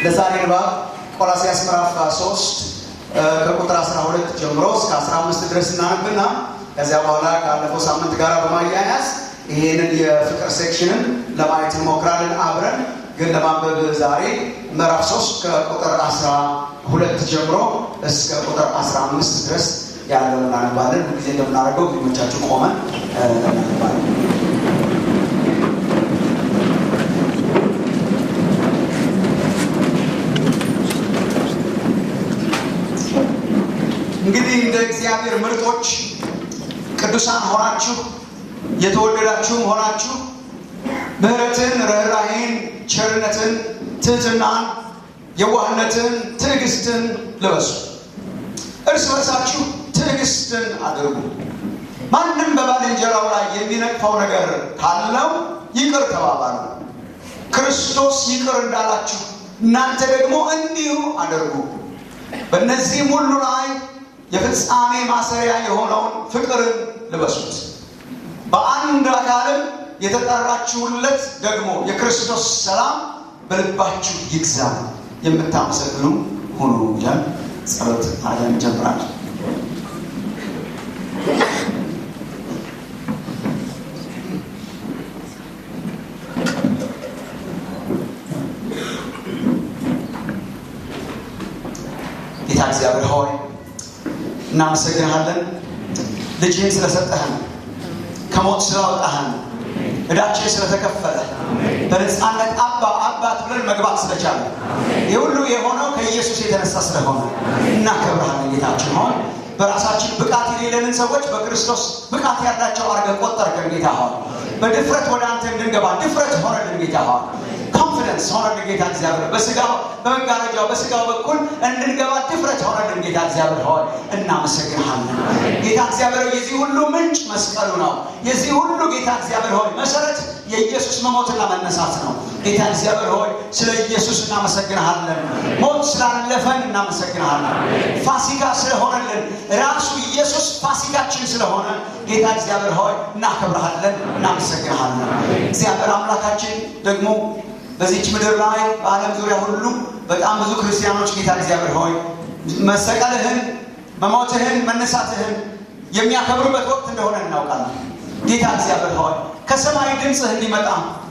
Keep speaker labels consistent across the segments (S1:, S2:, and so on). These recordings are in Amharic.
S1: ለዛሬ ንባብ ቆላሲያስ ምዕራፍ 3 ከቁጥር 12 ጀምሮ እስከ 15 ድረስ እናነብና ከዚያ በኋላ ካለፈው ሳምንት ጋር በማያያዝ ይሄንን የፍቅር ሴክሽንን ለማየት እንሞክራለን አብረን ግን ለማንበብ ዛሬ ምዕራፍ 3 ከቁጥር 12 ጀምሮ እስከ ቁጥር 15 ድረስ ያለው እናነባለን። ሁልጊዜ እንደምናደርገው ፊልሞቻችሁ ቆመን እናነባለን። እንግዲህ እንደ እግዚአብሔር ምርጦች ቅዱሳን ሆናችሁ የተወደዳችሁም ሆናችሁ ምሕረትን፣ ርኅራሄን፣ ቸርነትን፣ ትህትናን፣ የዋህነትን፣ ትዕግስትን ልበሱ። እርስ በርሳችሁ ትዕግስትን አድርጉ። ማንም በባልንጀራው ላይ የሚነቅፈው ነገር ካለው ይቅር ተባባሉ። ክርስቶስ ይቅር እንዳላችሁ እናንተ ደግሞ እንዲሁ አድርጉ። በእነዚህም ሁሉ ላይ የፍጻሜ ማሰሪያ የሆነውን ፍቅርን ልበሱት። በአንድ አካልም የተጠራችሁለት ደግሞ የክርስቶስ ሰላም በልባችሁ ይግዛ፣ የምታመሰግኑ ሁኑ ይላል። ጸሎት አድርገን እንጀምራለን። ጌታ እግዚአብሔር ሆይ እናመሰግንሃለን። ልጅህን ስለሰጠህን፣ ከሞት ስላወጣህን፣ እዳችን ስለተከፈለ፣ በነፃነት አባ አባት ብለን መግባት ስለቻለ ይህ ሁሉ የሆነው ከኢየሱስ የተነሳ ስለሆነ እናከብረሃለን። ጌታችን ሆይ በራሳችን ብቃት የሌለንን ሰዎች በክርስቶስ ብቃት ያላቸው አድርገህ ቆጠርከን። ጌታ ሆይ በድፍረት ወደ አንተ እንድንገባ ድፍረት ሆነልን። ጌታ ሆይ ኮንፊደንስ ሆነልን። ጌታ እግዚአብሔር በስጋው በመጋረጃው በስጋው በኩል እንድንገባ ድፍረት ሆነልን። ጌታ እግዚአብሔር ሆይ እናመሰግንሃለን። ጌታ እግዚአብሔር የዚህ ሁሉ ምንጭ መስቀሉ ነው። የዚህ ሁሉ ጌታ እግዚአብሔር ሆይ መሰረት የኢየሱስ መሞትና መነሳት ነው። ጌታ እግዚአብሔር ሆይ ስለ ኢየሱስ እናመሰግንሃለን። ሞት ስላለፈን እናመሰግንሃለን። ፋሲካ ስለሆነልን ራሱ ኢየሱስ ፋሲካችን ስለሆነ ጌታ እግዚአብሔር ሆይ እናከብረሃለን፣ እናመሰግንሃለን። እግዚአብሔር አምላካችን ደግሞ በዚች ምድር ላይ በዓለም ዙሪያ ሁሉ በጣም ብዙ ክርስቲያኖች ጌታ እግዚአብሔር ሆይ መሰቀልህን፣ መሞትህን፣ መነሳትህን የሚያከብሩበት ወቅት እንደሆነ እናውቃለን። ጌታ እግዚአብሔር ሆይ ከሰማይ ድምፅህ እንዲመጣ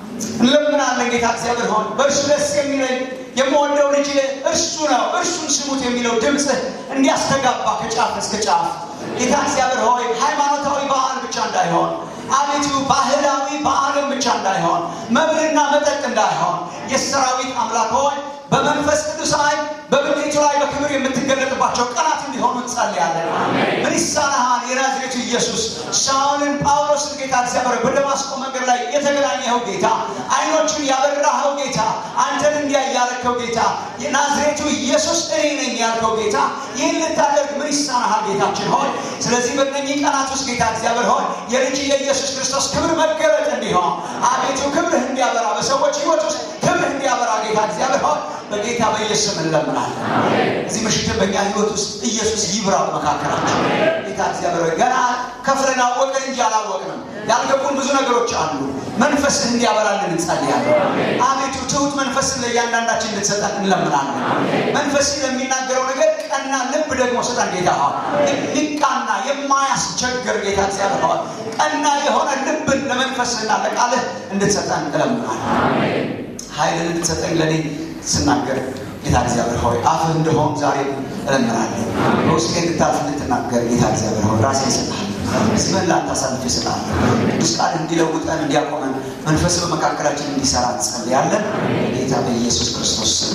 S1: እንለምናለን። ጌታ እግዚአብሔር ሆይ በእርሱ ደስ የሚለኝ የምወደው ልጅ እርሱ ነው፣ እርሱን ስሙት የሚለው ድምፅህ እንዲያስተጋባ ከጫፍ እስከ ጫፍ ጌታ እግዚአብሔር ሆይ ሃይማኖታዊ በዓል ብቻ እንዳይሆን አቤቱ ባህላዊ በዓልም ብቻ እንዳይሆን መብልና መጠጥ እንዳይሆን የሰራዊት አምላክ ሆይ በመንፈስ ቅዱስ ኃይል በምድሪቱ ላይ በክብር የምትገለጥባቸው ቀናት እንዲሆኑ እንጸልያለን። ምን ይሳናሃል? የናዝሬቱ ኢየሱስ ሳውልን ጳውሎስን ጌታ እግዚአብሔር በደማስቆ መንገድ ላይ የተገናኘኸው ጌታ፣ አይኖቹን ያበራኸው ጌታ፣ አንተን እንዲያይ ያረከው ጌታ፣ የናዝሬቱ ኢየሱስ እኔ ነኝ ያልከው ጌታ፣ ይህን ልታደርግ ምን ይሳናሃል? ጌታችን ሆይ ስለዚህ በእነኚህ ቀናት ውስጥ ጌታ እግዚአብሔር ሆይ የልጅ የኢየሱስ ክርስቶስ ክብር መገለጥ እንዲሆን አቤቱ ክብርህ እንዲያበራ በሰዎች ህይወት ውስጥ ክብርህ እንዲያበራ ጌታ እግዚአብሔር ሆይ በጌታ በኢየሱስ እንለምናለን። እዚህ ምሽትን በእኛ ህይወት ውስጥ ኢየሱስ ይብራ በመካከላቸው። ጌታ እግዚአብሔር ሆይ ገና ከፍለን አወቅን እንጂ አላወቅንም። ያልገቡን ብዙ ነገሮች አሉ። መንፈስህ እንዲያበራልን እንጸልያለን። አቤቱ ትሁት መንፈስን ለእያንዳንዳችን እንድትሰጠን እንለምናለን። መንፈስህ ለሚናገረው ነገር ቀና ልብ ደግሞ ስጠን ጌታ ሆይ የሚቃና የማያስቸግር ጌታ እግዚአብሔር ሆይ ቀና የሆነ ልብን ለመንፈስህና ለቃልህ እንድትሰጠን እንለምናለን። ኃይልን እንድትሰጠኝ ለእኔ ስናገር ጌታ እግዚአብሔር ሆይ አፍህ እንደሆን ዛሬ እለምናለሁ። በውስጤ እንድታልፍ እንድትናገር ጌታ እግዚአብሔር ሆይ ራሴ ይሰጣል ስምህን ላንተ አሳልፌ እሰጣለሁ። ቅዱስ ቃል እንዲለውጠን እንዲያቆመን መንፈስ በመካከላችን እንዲሰራ እንጸልያለን። ጌታ በኢየሱስ ክርስቶስ ስም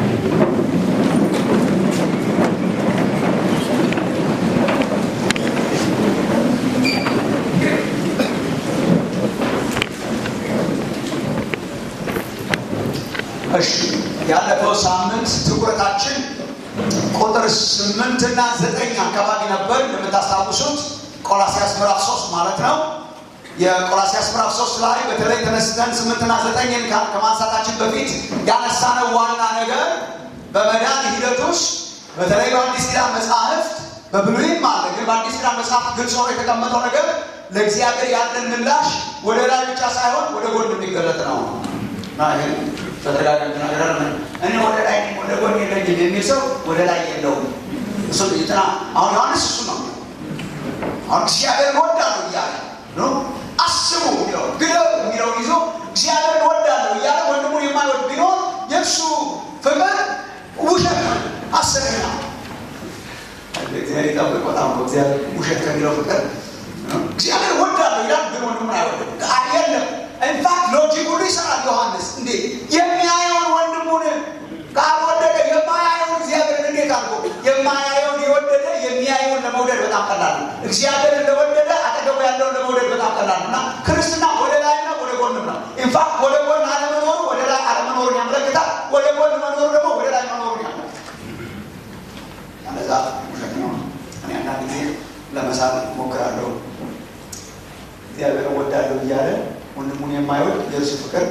S1: እሺ ያለፈው ሳምንት ትኩረታችን ቁጥር ስምንትና ዘጠኝ አካባቢ ነበር። እንደምታስታውሱት ቆላሲያስ ምዕራፍ ሶስት ማለት ነው። የቆላሲያስ ምዕራፍ ሶስት ላይ በተለይ ተነስተን ስምንትና ዘጠኝን ከማንሳታችን በፊት ያነሳነው ዋና ነገር በመዳን ሂደት ውስጥ በተለይ በአዲስ ኪዳን መጽሐፍት በብሉይም አለ፣ ግን በአዲስ ኪዳን መጽሐፍ ግልጽ ሆኖ የተቀመጠው ነገር ለእግዚአብሔር ያለን ምላሽ ወደ ላይ ብቻ ሳይሆን ወደ ጎን የሚገለጥ ነው እና ይህን በተደጋጋሚ ተናገራል። እኔ ወደ ላይ ነኝ ወደ ጎን የለኝም የሚል ሰው ወደ ላይ የለውም። እሱ ጥና አሁን ዮሐንስ እሱ ነው አሁን እግዚአብሔር ወዳለሁ እያለ ነው አስቡ የሚለው ግደው የሚለውን ይዞ እግዚአብሔር ወዳለሁ እያለ ወንድሙን የማይወድ ቢኖር የእሱ ፍቅር ውሸት ነው፣ ሐሰት ነው። እግዚአብሔር ይጠብቅ። በጣም እግዚአብሔር ውሸት ከሚለው ፍቅር እግዚአብሔር ወዳለሁ ይላል፣ ግን ወንድሙን አይወድም። የለም ኢንፋክት ሎጂክ ሁሉ ይሰራል። ዮሐንስ እንዴ የሚያየውን ወንድሙን ካልወደደ የማያየውን እግዚአብሔርን እንዴት አድርጎ የማያየውን የወደደ የሚያየውን ለመውደድ በጣም ቀላል ነው። እግዚአብሔር እንደወደደ አጠገቡ ያለውን ለመውደድ በጣም ቀላል ነው እና ክርስትና ወደ ላይና ወደ ጎንም ነው። ኢንፋክት ወደ ጎን አለመኖሩ ወደ ላይ አለመኖሩን ያመለክታል። ወደ ጎን መኖሩ ደግሞ ወደ ላይ መኖሩን ያመለክታል። ያለዛ ውሸት ነው። እኔ አንዳንድ ጊዜ ለመሳል ሞክራለሁ። እግዚአብሔር ወዳለሁ እያለ ወንድሙን የማይወድ የእርሱ ፍቅር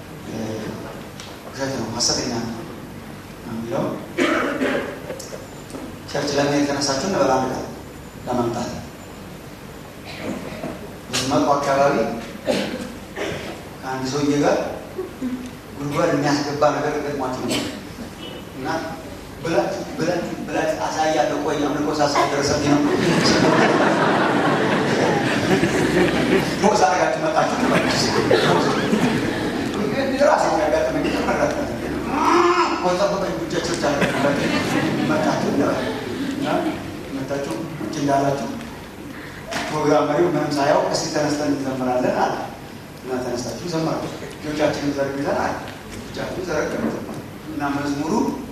S1: ውሸት ነው፣ ሐሰተኛ ነው የሚለው ቸርች ለምን የተነሳችሁ እንበላ ነገር ለመምጣት መጡ አካባቢ ከአንድ ሰውዬ ጋር ጉድጓድ የሚያስገባ ነገር ገጥሟችሁ ነው እና ብላችሁ ብላችሁ ብላችሁ አሳያለሁ። ቆይ አምልኮ ሳሳይ ደረሰብኝ ነው ሞዛ አርጋችሁ መጣችሁ ራሴ ያጋጠመኝ ተመረጠ ቆጠበቀኝ ጉጃቾች አለ መጣችሁ መጣችሁ ቁጭ እንዳላችሁ ፕሮግራም መሪው ምንም ሳያው እስቲ ተነስተን እንዘምራለን አለ እና ተነስታችሁ ዘመሩ። እጆቻችንን ዘርግተን አለ እጆቻችሁን ዘረገን እና መዝሙሩ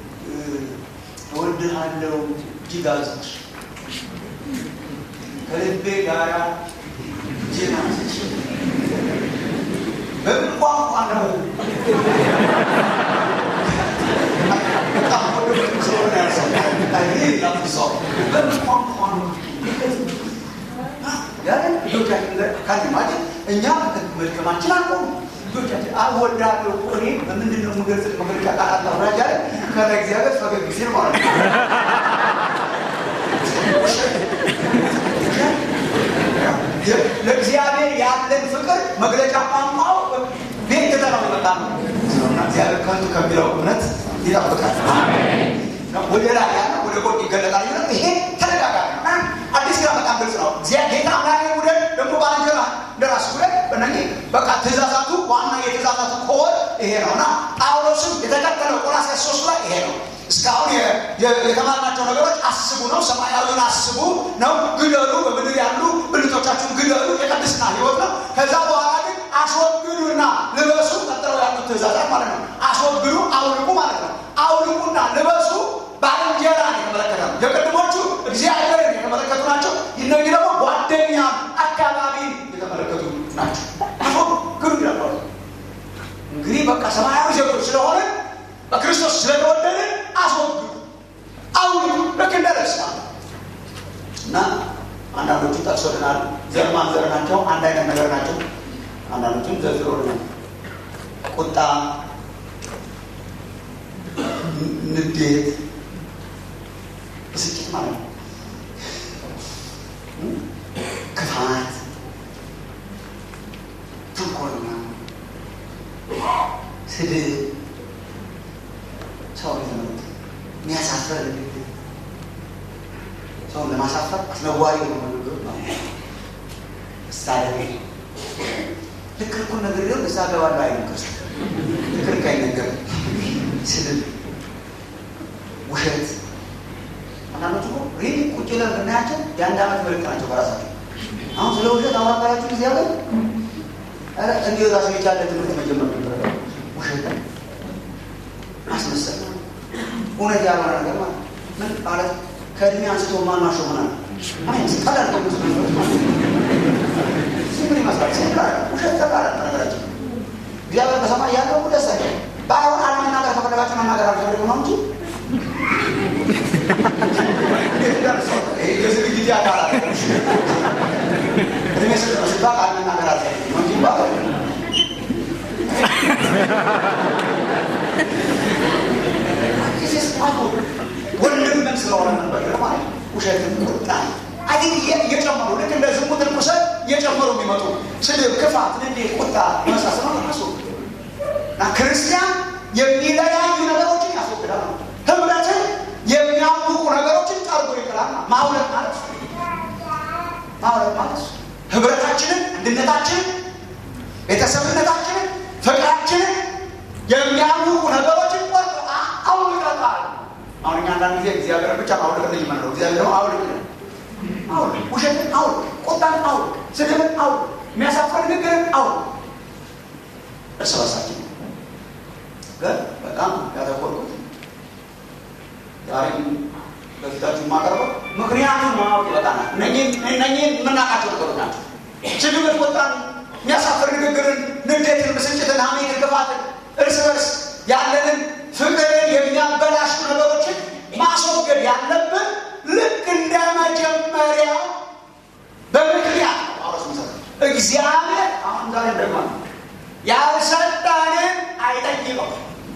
S1: እወድሃለሁ እጅግ አብዝቼ ከልቤ ጋራ እጄን አንስቼ በምን ቋንቋ ነው እኛ መልከማችን አልቆ ልጆቻችን አወዳለሁ እኔ በምንድን ነው የምገልጽ መግለጫ ቃላት አውራጃ ላይ ከዛ እግዚአብሔር ፈገግ ሲል ማለት ነው። ለእግዚአብሔር ያለን ፍቅር መግለጫ ቋንቋው ቤት ትተነው የመጣ ነው። እግዚአብሔር ከንቱ ከሚለው እምነት ይጠብቃል። ወደ ላይ ያለ ወደ ጎን ይገለጣል። ይሄ ተደጋጋሚ ነው። አዲስ ኪዳን በጣም ግልጽ ነው። ጌታ አምላክ ውደድ፣ ደግሞ ባልንጀራ እንደራስ ውደድ። በእነዚህ በቃ ትእዛዛቱ ዋና የትእዛዛቱ ኮር ይሄ ነው እና ጳውሎስም የተከተለው ቆላስይስ ሶስት ላይ ይሄ ነው። እስካሁን የተማርናቸው ነገሮች አስቡ ነው። ሰማያዊውን አስቡ ነው። ግደሉ፣ በምድር ያሉ ብልቶቻችሁን ግደሉ፣ የቅድስና ህይወት ነው። ከዛ በኋላ ግን አስወግዱና ልበሱ፣ ቀጥለው ያሉት ትእዛዛት ማለት ነው። አስወግዱ፣ አውልቁ ማለት ነው። አውልቁና ልበሱ ባልንጀራን የተመለከተ ነው። የቅድሞቹ እግዚአብሔርን የተመለከቱ ናቸው። እነዚህ ደግሞ ጓደኛ፣ አካባቢን የተመለከቱ ናቸው። አስወግዱ ይላል። እንግዲህ በቃ ሰማያዊ ዜጎች ስለሆነ በክርስቶስ ስለተወደደ አስወግዱ፣ አውልቁ ልክ እንደ ልብስ እና አንዳንዶቹ ጠቅሶልናል። ዘር ማንዘር ናቸው። አንድ አይነት ነገር ናቸው። አንዳንዶቹም ዘርዝሮልናል። ቁጣ፣ ንዴት፣ ብስጭት ማለት ነው። ክፋት፣ ተንኮልና ስድብ፣ ሰው የተመሩት የሚያሳፈር ንግግር ሰውን ለማሳፈር አስነዋሪ የሆነ ንግግር ነው። ምሳሌ ልክ ልኩን ነገር ሊሆን እዛ ገባለሁ አይነገር ልክ ልክ አይነገር ስድብ፣ ውሸት አንዳንዶቹ እኮ ሪሊ ቁጭ ብለን ብናያቸው የአንድ ዓመት ምልክት ናቸው በራሳቸው። አሁን ስለ ውሸት አውራባያችሁ ጊዜ ያለ እንዲሁ ራሱ የቻለ ትምህርት መጀመር ነበረ። ውሸት ማስመሰል እውነት ያልሆነ ነገር ማለት ምን ማለት ከእድሜ አንስቶ ማናሾ ሆናል ቀላል ምን ይመስላል? ውሸት ተቃለ ነገራችን እግዚአብሔር በሰማይ ያለው ደስ አይለ ባይሆን አለመናገር ከፈለጋችሁ መናገር አልፈልግም ነው እንጂ የዝግጅት አካላት እድሜ ስጥ ሲባል አለመናገር አልፈልግም ነው እንጂ ባይሆን ወንድምን ስለሆነ ነበር ማለት ውሸትን ቁጣ አይ እየጨመሩ ልክ እንደ ዝሙት ርኩሰት እየጨመሩ የሚመጡ ስድብ፣ ክፋት፣ ንዴት፣ ቁጣ መሳሰሉ ራሱ እና ክርስቲያን የሚለያዩ ነገሮችን ያስወግዳል። ህብረትን የሚያውቁ ነገሮችን ጠርጎ ይጥላል። ማውለት ማለት ማውለት ማለት ህብረታችንን፣ አንድነታችንን፣ ቤተሰብነታችንን፣ ፍቅራችንን የሚያውቁ ነገሮችን ቆርጦ አውልቀታል። አሁን እኛ አንዳንድ ጊዜ እግዚአብሔርን ብቻ ማውልቅልኝ የምንለው እግዚአብሔር ደግሞ አውልቅልን አውልቅ፣ ውሸትን አውልቅ፣ ቁጣን አውልቅ፣ ስድብን አውልቅ፣ የሚያሳፍር ንግግርን አውልቅ። እርስ በርሳችን ግን በጣም ያተኮርኩት ዛሬም በፊታችሁ የማቀርበው ምክንያቱም ማወቅ ይበቃናል። እነኚህን የምናውቃቸው ነገሮች ናቸው። ስድብን፣ ቁጣን፣ የሚያሳፍር ንግግርን፣ ንዴትን፣ ብስጭትን፣ ሐሜትን፣ ክፋትን፣ እርስ በርስ ያለንን ፍቅርን የሚያበላሹ ነገሮችን ማስወገድ ያለብን ልክ እንደ መጀመሪያ በምክንያት እግዚአብሔር አሁን ዛሬ ደግሞ ያልሰጠንን አይጠይቀው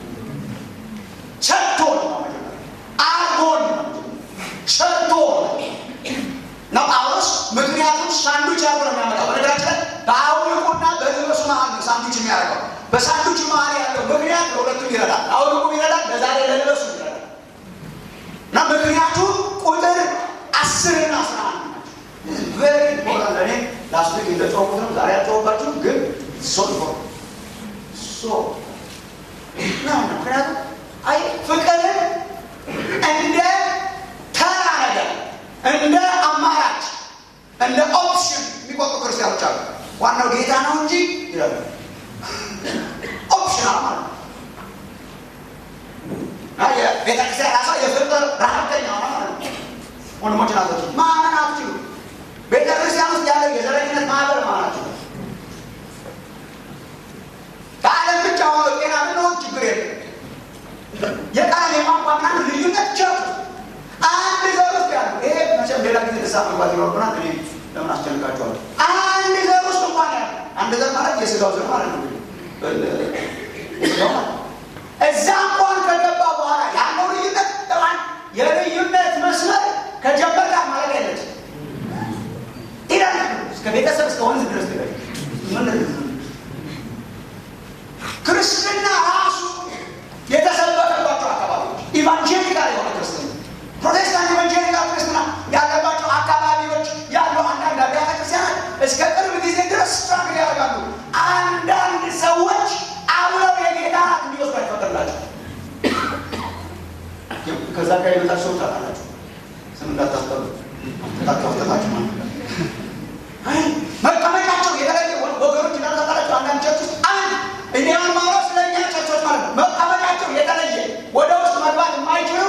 S1: ሰጥቶን ነው አርጎን ሰርቶ ነው ጳውሎስ ምክንያቱም ሳንዱች አርጎ ነው የሚያመጣው በነገራችን ላይ በአውልቁና በልበሱ መሀል ነው ሳንዱች የሚያደርገው በሳንዱች መሀል ያለው ምክንያት ለሁለቱም ይረዳል አውልቁም ይረዳል በዛ ላይ ለልበሱ ይረዳል እና ምክንያቱ ቁጥር አስርና አስራ አንድ ቨሪ ኢምፖርታንት ለእኔ ላስት ዊክ እንደጮኩት ነው ዛሬ ያልጮሁባችሁም ግን ሶ ሶ ምክንያቱም አይ ፍቅርን እንደ ተራ ነገር እንደ አማራጭ እንደ ኦፕሽን የሚቆጡ ክርስቲያኖች አሉ። ዋናው ጌታ ነው እንጂ ይላሉ። ኦፕሽናል ማለት ነው። ቤተክርስቲያን ራሷ የፍቅር ረሀብተኛ ሆነ ማለት ነው። ወንድሞች ናቶች ማመን አትችሉ። ቤተክርስቲያን ውስጥ ያለው የዘረኝነት ማህበር ማናቸው ከዓለም ብቻ ሆኖ ጤና ብንሆን ችግር የለም። የቃል የቋንቋ ምናምን ልዩነት ቸርች አንድ ዘር ውስጥ ያሉ ይሄ መቼም ሌላ ጊዜ ልሳ መግባት ይኖርብናል። እኔ ለምን አስጨንቃቸዋለሁ? አንድ ዘር ውስጥ እንኳን ያለ አንድ ዘር ማለት የስጋው ዘር ማለት ነው። እዛ እንኳን ከገባ በኋላ ያለው ልዩነት ጠባን የልዩነት መስመር ከጀመርካ ማለት ያለች ኢራን እስከ ቤተሰብ እስከ ወንዝ ድረስ ትገ ምን ክርስትና ራሱ የተሰበከባቸው አካባቢዎች ኢቫንጀሊካል የሆነ ክርስትና ፕሮቴስታንት ኢቫንጀሊካል ክርስትና ያለባቸው አካባቢዎች ያሉ አንዳንድ አብያተ ክርስቲያናት እስከ ቅርብ ጊዜ ድረስ ስትራግል ያደርጋሉ። አንዳንድ ሰዎች አብረው የጌታ ራት እንዲወስዱ አይፈቀድላቸው። ከዛ ጋር የመጣች ሰዎች አላላቸው ስም እንዳታስጠሩ ታካፍተታችሁ ማለት መቀመጫቸው የተለየ ወገኖች እንዳታጣላቸው አንዳንድ ቸርች ውስጥ አንድ እንዲያን ማውራት ስለኛ ቸርቾች ማለት ነው። መቀመጫቸው የተለየ ወደ ውስጥ መግባት የማይችሉ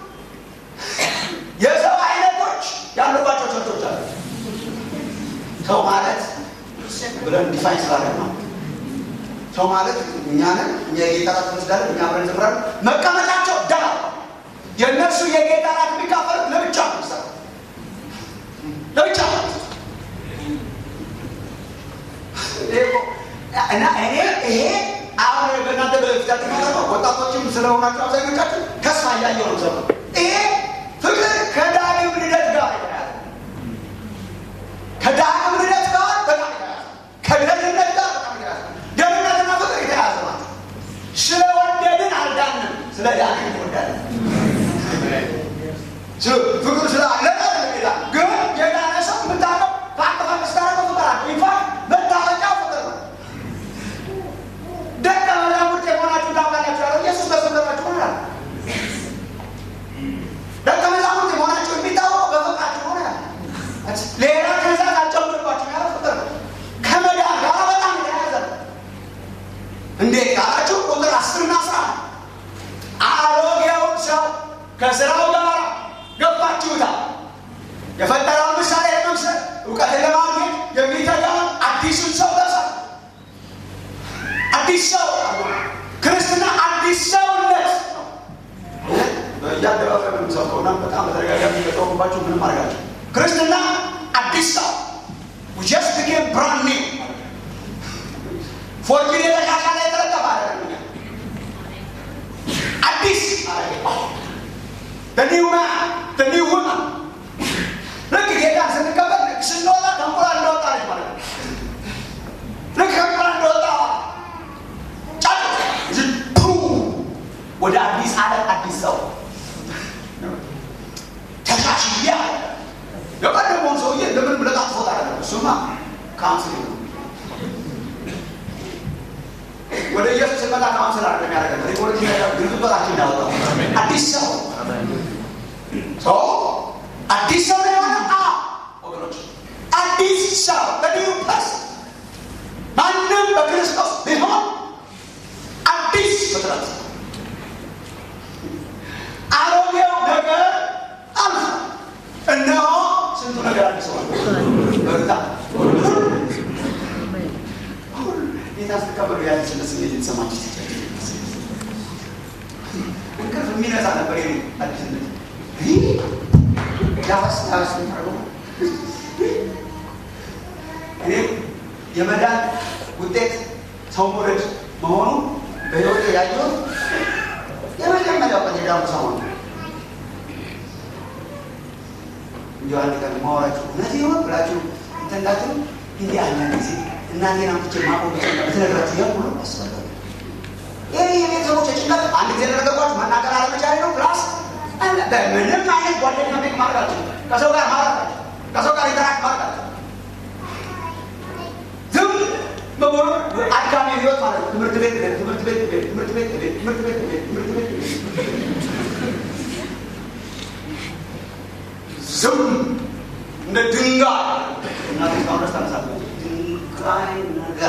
S1: የሰው አይነቶች ያሉባቸው ቸርቾች አሉ። ሰው ማለት ብለን ዲፋይን ስላደረግ ነው። ሰው ማለት እኛንን እኛ የጌታ ራት እንወስዳለን፣ እኛ አብረን እንዘምራለን። መቀመጫቸው ዳ የእነሱ የጌታ ራት የሚካፈሉት ለብቻ ነው የሚሰራው ለብቻ ነው እና እኔ ይሄ አሁን በእናንተ በፊታችሁ ማለት ወጣቶችም ስለሆናችሁ አብዛኞቻችሁ ተስፋ እያየሁ ነው። ዘመኑ ይሄ ፍቅር ከዳግም ልደት ጋር የተያያዘ ከዳግም ልደት ጋር በጣም የተያያዘ ከደህንነት ጋር በጣም የተያያዘ ደህንነትና ፍቅር የተያያዘ ማለት ስለወደድን አልዳንም፣ ስለ ዳግም እንወዳለን። ፍቅር ስላለን ይላል። ግን የዳነ ሰው የምታውቀው ፋቅ ፋቅ ስታረገው ፍቅር አለ። ኢንፋክት መታወቂያው ፍቅር ነው። ደቀ መዛሙርት የሆናችሁ ታውቃላችሁ ያለው ኢየሱስ በፍቅራችሁ ሆናል። ደቀ መዛሙርት የሆናችሁ የሚታወቀው በፍቅራችሁ ሆናል። ሌላ ትእዛዝ አልጨምርባችሁ ያለው ፍቅር ነው። ከመዳን ጋር በጣም የተያያዘ ነው። እንዴት ካላችሁ ቁጥር አስርና አስራ አሮጌውን ሰው ከስራው ጋር ገባችሁታል። የፈጠረውን ምሳሌ ለመምሰል እውቀትን ለማግኘት የሚተጋውን አዲሱን ሰው ለብሳል። አዲስ ሰው ክርስትና አዲስ ሰውነት ነው። በየአደባባይ የምንሰብከውና በጣም በተደጋጋሚ የተጠወቁባቸው ምንም አድርጋቸው ክርስትና አዲስ ሰው ጀስት ቢኬም ብራንድ ኒው ፎርጅን የተሻሻለ የተለጠፈ አይደለም። አዲስ ኒው ማን ኒው ውመን ልክ ጌታን ስንቀበል ልክ ስንወጣ ከእንቁላል እንደወጣ ነች ማለት ነው። ልክ ከእንቁላል እንደወጣ ጫጭ እሱማ ካውንስሊንግ ነው። ወደ ኢየሱስ ስንመጣ ካውንስል አለ የሚያደርገን ሪፖርት ግልብበታችን ያወጣው አዲስ ሰው ሰው አዲስ ሰው ነው የሆነ ወገኖች አዲስ ሰው በኒው ፐርስ ማንም በክርስቶስ ቢሆን አዲስ ፍጥረት አሮጌው ነገር አልፎ እነሆ ስንቱ ነገር አዲሰዋል በርታ ጌታ ስትቀበሉ ያ ስለት ስሜት የተሰማችሁ እንቅልፍ የሚነሳ ነበር ይ አዲስነት ዳስ ዳስ እኔ የመዳን ውጤት ሰው መውደድ መሆኑ በህይወት ያየሁት የመጀመሪያው ቀን የዳኑ ሰሞን እንዲ አንድ ቀን ማወራችሁ እውነት ይሆን ብላችሁ እንትንዳችሁ እንዲህ አንዳንድ ጊዜ እናቴን አምጥቼ ማቆም ትነግራችሁ ያ ሁሉ ያስፈልጋል። ይህ የቤተሰቦች ጭንቀት አንድ ጊዜ ነገርኳችሁ መናገር አለመቻሌ ነው። ፕላስ በምንም አይነት ጓደኛ ቤት ማድረጋችሁ ከሰው ጋር ማድረጋችሁ ከሰው ጋር ኢንተራክት ማድረጋችሁ ዝም በሙሉ አድካሚ ህይወት ማለት ነው። ትምህርት ቤት ቤት ትምህርት ቤት ቤት ትምህርት ቤት ቤት ትምህርት ቤት ቤት ትምህርት ቤት ቤት ዝም እንደ ድንጋይ እናቴ እስካሁን ድረስ ታነሳለች። ድንጋይ ነገር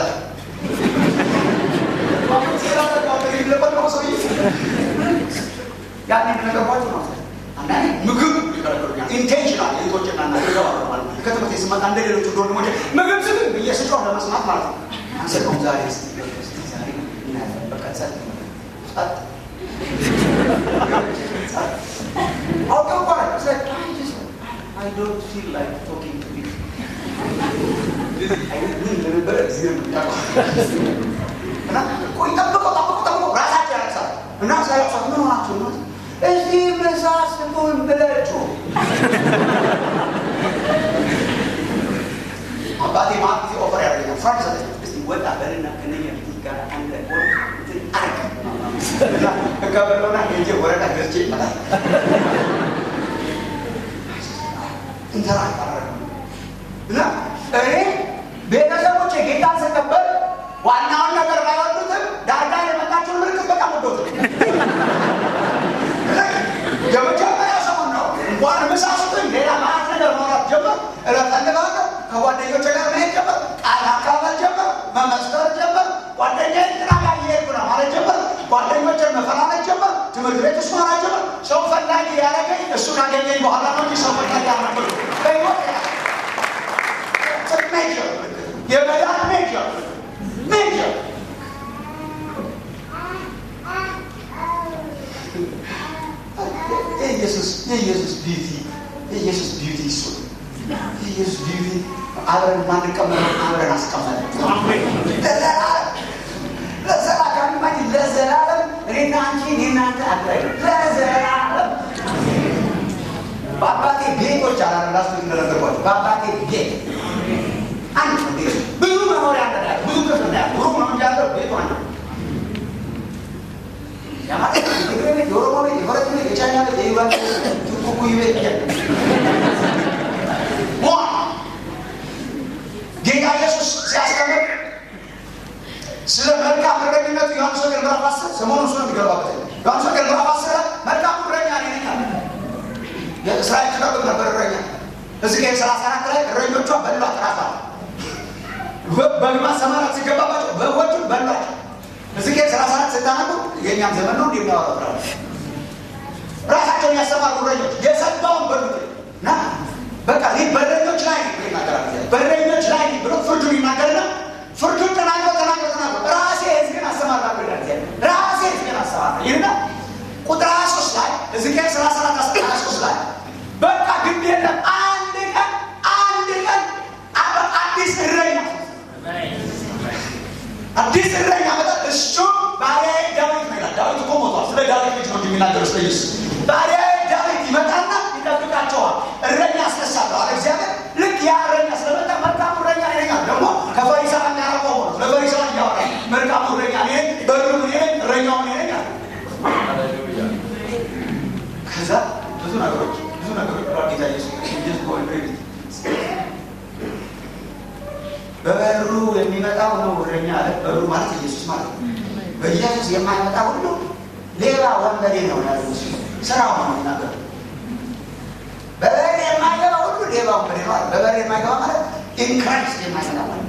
S1: ያን ነገርኳቸው ነው። አንዳንዴ ምግብ ይከለክሉኛል። ኢንቴንሽናል እህቶችና እናቴ ይገባሉ ማለት ነው። ከትምህርት ስመጣ እንደ ሌሎቹ ወንድሞቼ ምግብ ስግ ብዬ ስጮህ ለመስማት ማለት ነው። አንሰጠውም ዛሬ እስኪ ዛሬ እናያለን። በቃ ጸጥ ጸጥ አውቀው እኮ ነው። It's like, I just- I don't feel like talking to you. አይነት ምን እንደነበረ እግዚአብሔር ነው የሚያውቀው። እና ቆይ ጠብቀው ጠብቀው ጠብቀው ራሳቸው ያለቅሳሉ። እና ሳያቅሳ ምን ሆናችሁ ነው? እዚህ ምሳ ስጡን ብለችሁ አባቴ ማት ጊዜ ኦፈር ያደርገኛል። ፍራንክ ሰጠኝ። እስቲ ወጣ በልና ከነኛ ልጆች ጋር አንድ ላይ ሆነ እንትን አርግ እና እቀበለውና ሄጄ ወረዳ ገዝቼ ይመጣል። እንተራ እና እኔ ቤተሰቦቼ ጌታን ስቀበል ዋናውን ነገር ባይወዱትም ዳርዳር የመጣችውን ምልክት በጣም ወዶት የመጀመሪያ ሰሞን ነው። እንኳን ምሳ ስጡኝ ሌላ ማለት ነገር ማውራት ጀመር። እለፈልጋለሁ ከጓደኞቼ ጋር መሄድ ጀመር። ቃል አካባል ጀመር። መመስከር ጀመር። ጓደኛ እንትና ጋር እየሄድኩ ነው ማለት ጀመር። ጓደኞቼን መፈላለግ ጀመር። ትምህርት ቤት ውስጥ ማውራት ጀመር። ሰው ፈላጊ ያደረገኝ እሱ ካገኘኝ በኋላ ነው እንጂ ሰው ፈላጊ ያደረገኝ በሕይወት ሜጀር የመዳን ሜጀር ሜጀር የኢየሱስ የኢየሱስ ቢዩቲ የኢየሱስ ቢዩቲ እሱ የኢየሱስ ቢዩቲ አብረን ማንቀመጠው አብረን አስቀመጠ ለዘላለም ለዘላለም ለዘላለም እኔና አንቺ እኔና አንተ አድራይ ለዘላለም በአባቴ ቤቶች አላለ ላስቱ እንደነገርኳቸው በአባቴ ቤት አንድ ቤት ብዙ መኖሪያ እንዳለ ብዙ ክፍል እንዳለ ሩቅ ነው እንጂ ያለው ቤቱ አንድ የትግሬ ቤት፣ የኦሮሞ ቤት፣ የፈረንጅ ቤት፣ የቻይና ቤት፣ የዩጋንዳ ቤት፣ ቱርኩኩይ ቤት ዋ ጌታ ኢየሱስ ሲያስተምር ስለ መልካም እረኝነቱ ዮሐንስ ወንጌል ምዕራፍ አስር ሰሞኑን እሱ ነው የሚገባበት ዮሐንስ ወንጌል ምዕራፍ አስር ላይ መልካም እረኛ እኔ ነኝ አለ። የእስራኤል ትጠብቅ ነበር እረኛ እዚህ ጋር ሰላሳ አራት ላይ እረኞቿ በሏት ራሷ በግማ ሰማራት ሲገባባቸው በጎቹ በሏቸው እዚህ ጋር ሰላሳ አራት ስታነቡ የእኛም ዘመን ነው እንደሚያወራው ራ ራሳቸውን ያሰማሩ እረኞች የሰባውን በሉት እና በቃ ይህ በረኞች ላይ ይናገራል በረኞች ላይ ብሎ ፍርዱን ይናገርና ፍርዱን ተናግሮ ተናግሮ ተናግሮ ራሴ ህዝብን አሰማራ ብላል ራሴ ህዝብን አሰማራ ይህና ቁጥር ሀያ ሶስት ላይ እዚህ ጋር ሰላሳ አራት ሀያ ሶስት ላይ በቃ ግድ የለም አንድ ቀን አንድ ቀን አዲስ እረኛ አዲስ እረኛ መጣ። እሱ ባሪያዬ ዳዊት ነው ይላል። ዳዊት እኮ ሞቷል። ስለ ዳዊት ልጅ ነው የሚናገረው ስለ ኢየሱስ። ባሪያዬ ዳዊት ይመጣና ይጠብቃቸዋል። እረኛ አስነሳለሁ አለ እግዚአብሔር። ልክ ያ እረኛ ስለመጣ መልካሙ እረኛ እኔ ነኝ አለ። ደግሞ ከፈሪሳውያን ጋር ቆሞ ነው ለፈሪሳውያን እያወራ መልካሙ እረኛ እኔ ነኝ፣ በሩም እኔ ነኝ፣ እረኛውም እኔ ነኝ አለ። ከዛ ብዙ ነገሮች ብዙ ነገሮች ብሏል ጌታ ኢየሱስ ኢየሱስ በበሩ የሚመጣው ነው እረኛ አለ። በሩ ማለት ኢየሱስ ማለት ነው። በኢየሱስ የማይመጣ ሁሉ ሌባ ወንበዴ ነው ያለ ስራው ነው የሚናገር። በበር የማይገባ ሁሉ ሌባ ወንበዴ ነው አለ። በበር የማይገባ ማለት ኢንክራይስት የማይመጣ ማለት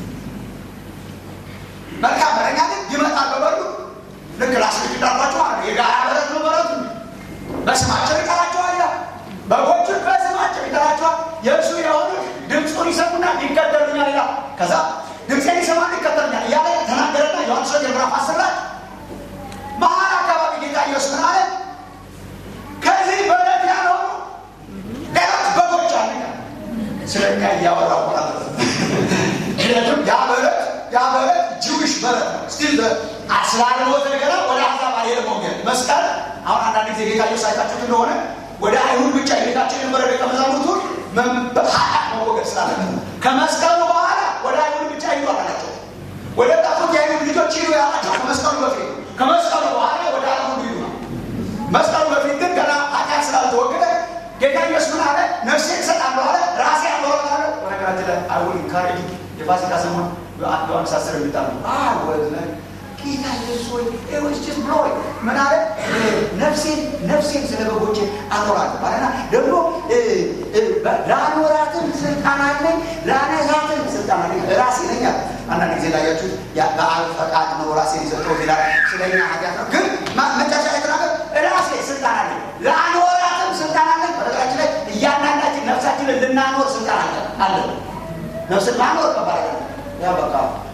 S1: መልካም እረኛ ግን ይመጣል በበሩ ልክ ላስገድዳባቸው ማለት ነው። የጋራ በረት ነው በረቱ በስማቸው ይጠራቸዋል። በጎቹን በስማቸው ይጠራቸዋል። የእሱ የሆኑ ድምፁን ይሰሙና ይከተሉኛል ይላል። ከዛ ድምፄን ይሰማሉ ይከተሉኛል እያለ ተናገረና ዮሐንስ ወንጌል ምዕራፍ አስር ላይ መሀል አካባቢ ጌታ ኢየሱስ ምን አለ? ከዚህ በረት ያልሆኑ ሌሎች በጎች አለ። ስለ እኛ እያወራ ማለት ነው። ምክንያቱም ያ በረት ያ በረት ጅዊሽ በረት ነው። ስቲል ስላልሞተ ገና ወደ አሕዛብ አልሄደም ወንጌል መስቀል አሁን አንዳንድ ጊዜ ጌታ ኢየሱስ አይታችሁት እንደሆነ ወደ አይሁድ ብቻ የጌታችን የነበረ ደቀ መዛሙርቱን ኃጢአት መወገድ ስላለበት ከመስቀሉ በኋላ ወደ አይሁድ ብቻ ሂዱ አላቸው። ወደ ጠፉት የአይሁድ ልጆች ሂዱ ያላቸው ከመስቀሉ በፊት ከመስቀሉ በኋላ ወደ አይሁድ ሂዱ ነው። መስቀሉ በፊት ግን ገና ኃጢአት ስላልተወገደ ጌታ ኢየሱስ ምን አለ? ነፍሴን እሰጣለሁ አለ። ራሴ አኖራታለ። በነገራችን ላይ አይሁድ ካሬጅ የፋሲካ ሰሞን ዮሐንስ አስር የሚጣሉ ወዝ ጌታ ኢየሱስ ወይ ወስጭት ብሎ ምን አለ? ነፍሴን ነፍሴን ስለ በጎቼ አኖራለሁ አለና ደግሞ ለአኖራትም ስልጣን አለኝ ላነሳትም ስልጣን አለኝ ራሴ ነኝ አለ። አንዳንድ ጊዜ ላያችሁት በአብ ፈቃድ ነው ራሴን የሰጠሁት ይላል። ስለኛ ኃጢአት ነው። ግን መጨረሻ የተናገር ራሴ ስልጣን አለኝ ለአኖራትም ስልጣን አለኝ። በነገራችን ላይ እያንዳንዳችን ነፍሳችንን ልናኖር ስልጣን አለ አለ ነፍስን ማኖር ከባድ ያ በቃ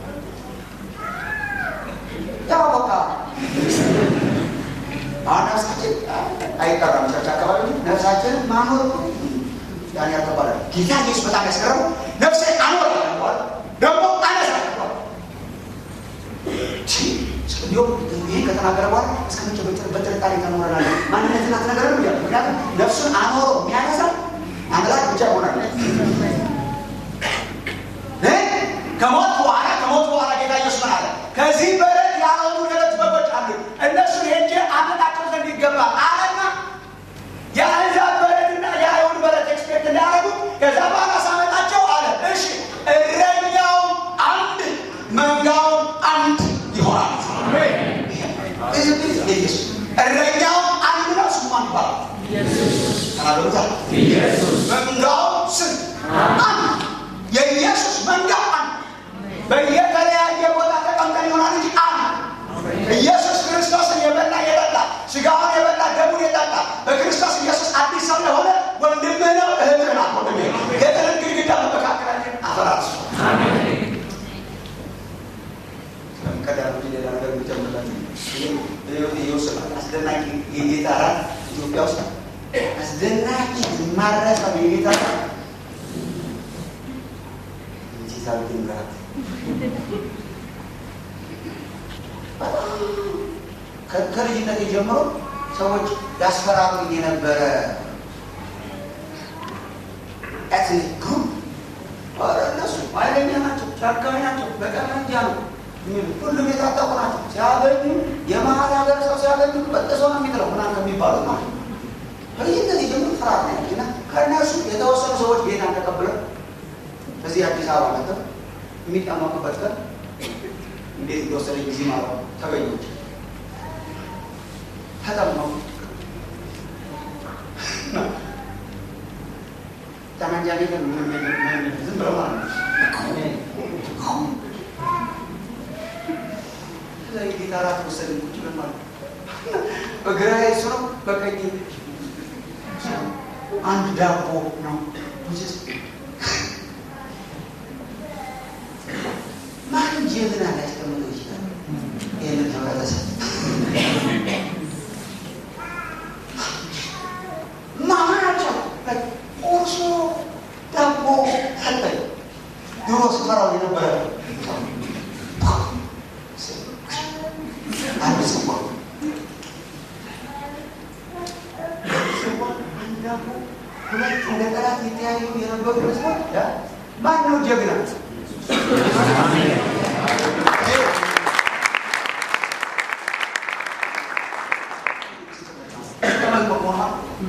S1: ያው በቃ አሁን ነፍሳችን አይቀራም። ቸርች አካባቢ ነፍሳችንን ማኖር ያን ያልተባለ ጌታ ኢየሱስ በጣም ያስገረመው ነፍሴ አኖር ደግሞ አነሳ እንዲሁም ይህ ከተናገረ በኋላ እስከ መቼ በጥርጣሬ ተኖረናል? ማንነትን አትነገረንም እያለ ምክንያቱም ነፍሱን አኖሮ የሚያነሳ አምላክ ብቻ ይሆናል። ከሞት በኋላ ከሞት በኋላ ጌታ ኢየሱስ ምን አለ? ከዚህ በረት ያልሆኑ ሌሎች በጎች አሉ፣ እነሱን ሄጄ አመጣቸው ዘንድ ይገባል አለና የአሕዛብ በረትና የአይሁድ በረት ኤክስፔክት እንዳያደርጉ ከዛ በኋላ ሳመጣቸው አለ። እሺ እረኛውም አንድ መንጋውም አንድ ይሆናል። እረኛውም አንድ ነው። ስሙ ማን ይባላል? ተናገሩታል። መንጋውም ስም አንድ የኢየሱስ መንጋ አንድ በየተለያየ ቦታ ተቀምጠን ይሆናል እንጂ አንድ ኢየሱስ ክርስቶስን የበላ የጠጣ ስጋውን የበላ ደሙን የጠጣ በክርስቶስ ኢየሱስ አዲስ ሰው የሆነ ወንድምህ ነው፣ እህትህ ናት። ወንድሜ የጥልን ግድግዳ በመካከላችን አፈራርሱ። ቀዳሚ ሌላ ነገር የሚጨምርላችሁ ይወስናል። አስደናቂ የጌታ ራት ኢትዮጵያ ውስጥ አስደናቂ ማረሰው የጌታ ራት ሳልቲን ጋር ከልጅነት ጀምሮ ሰዎች ያስፈራሩኝ የነበረ ኤትኒክ ግሩፕ እነሱ ኃይለኛ ናቸው፣ ጨካኝ ናቸው፣ በጠመንጃ ነው ሁሉም የታጠቁ ናቸው። ሲያገኙ የመሀል ሀገር ሰው ሲያገኙ በጥሶ ነው የሚጥለው ምናምን ከሚባሉት ማለት ነው። ከልጅነት ጀምሮ ፍርሃት ነው ያለና ከእነሱ የተወሰኑ ሰዎች ጌታን ተቀብለው እዚህ አዲስ አበባ መጥተው የሚጠመቁበት ቀን እንዴት እንደወሰደኝ ጊዜ ማለት ተገኘች። ተጠመቁ። ጠመንጃ ቤት ዝም ብለው ማለት ነው። ከዛ የጌታ እራት ወሰደኝ። ቁጭ ብለን ማለት በግራ እሱ ነው፣ በቀኝ አንድ ዳቦ ነው ማን ጀግና ሊያስቀምጠው ይችላል? ይህንን ህብረተሰብ ማናቸው ቁርሶ ዳቦ ሰጠኝ። ድሮ ስፈራው የነበረ አንድ ጽዋ አንድ ዳቦ ሁለት እንደ ጠላት የተያዩ የነበሩ ህዝቦች ማን ነው ጀግና?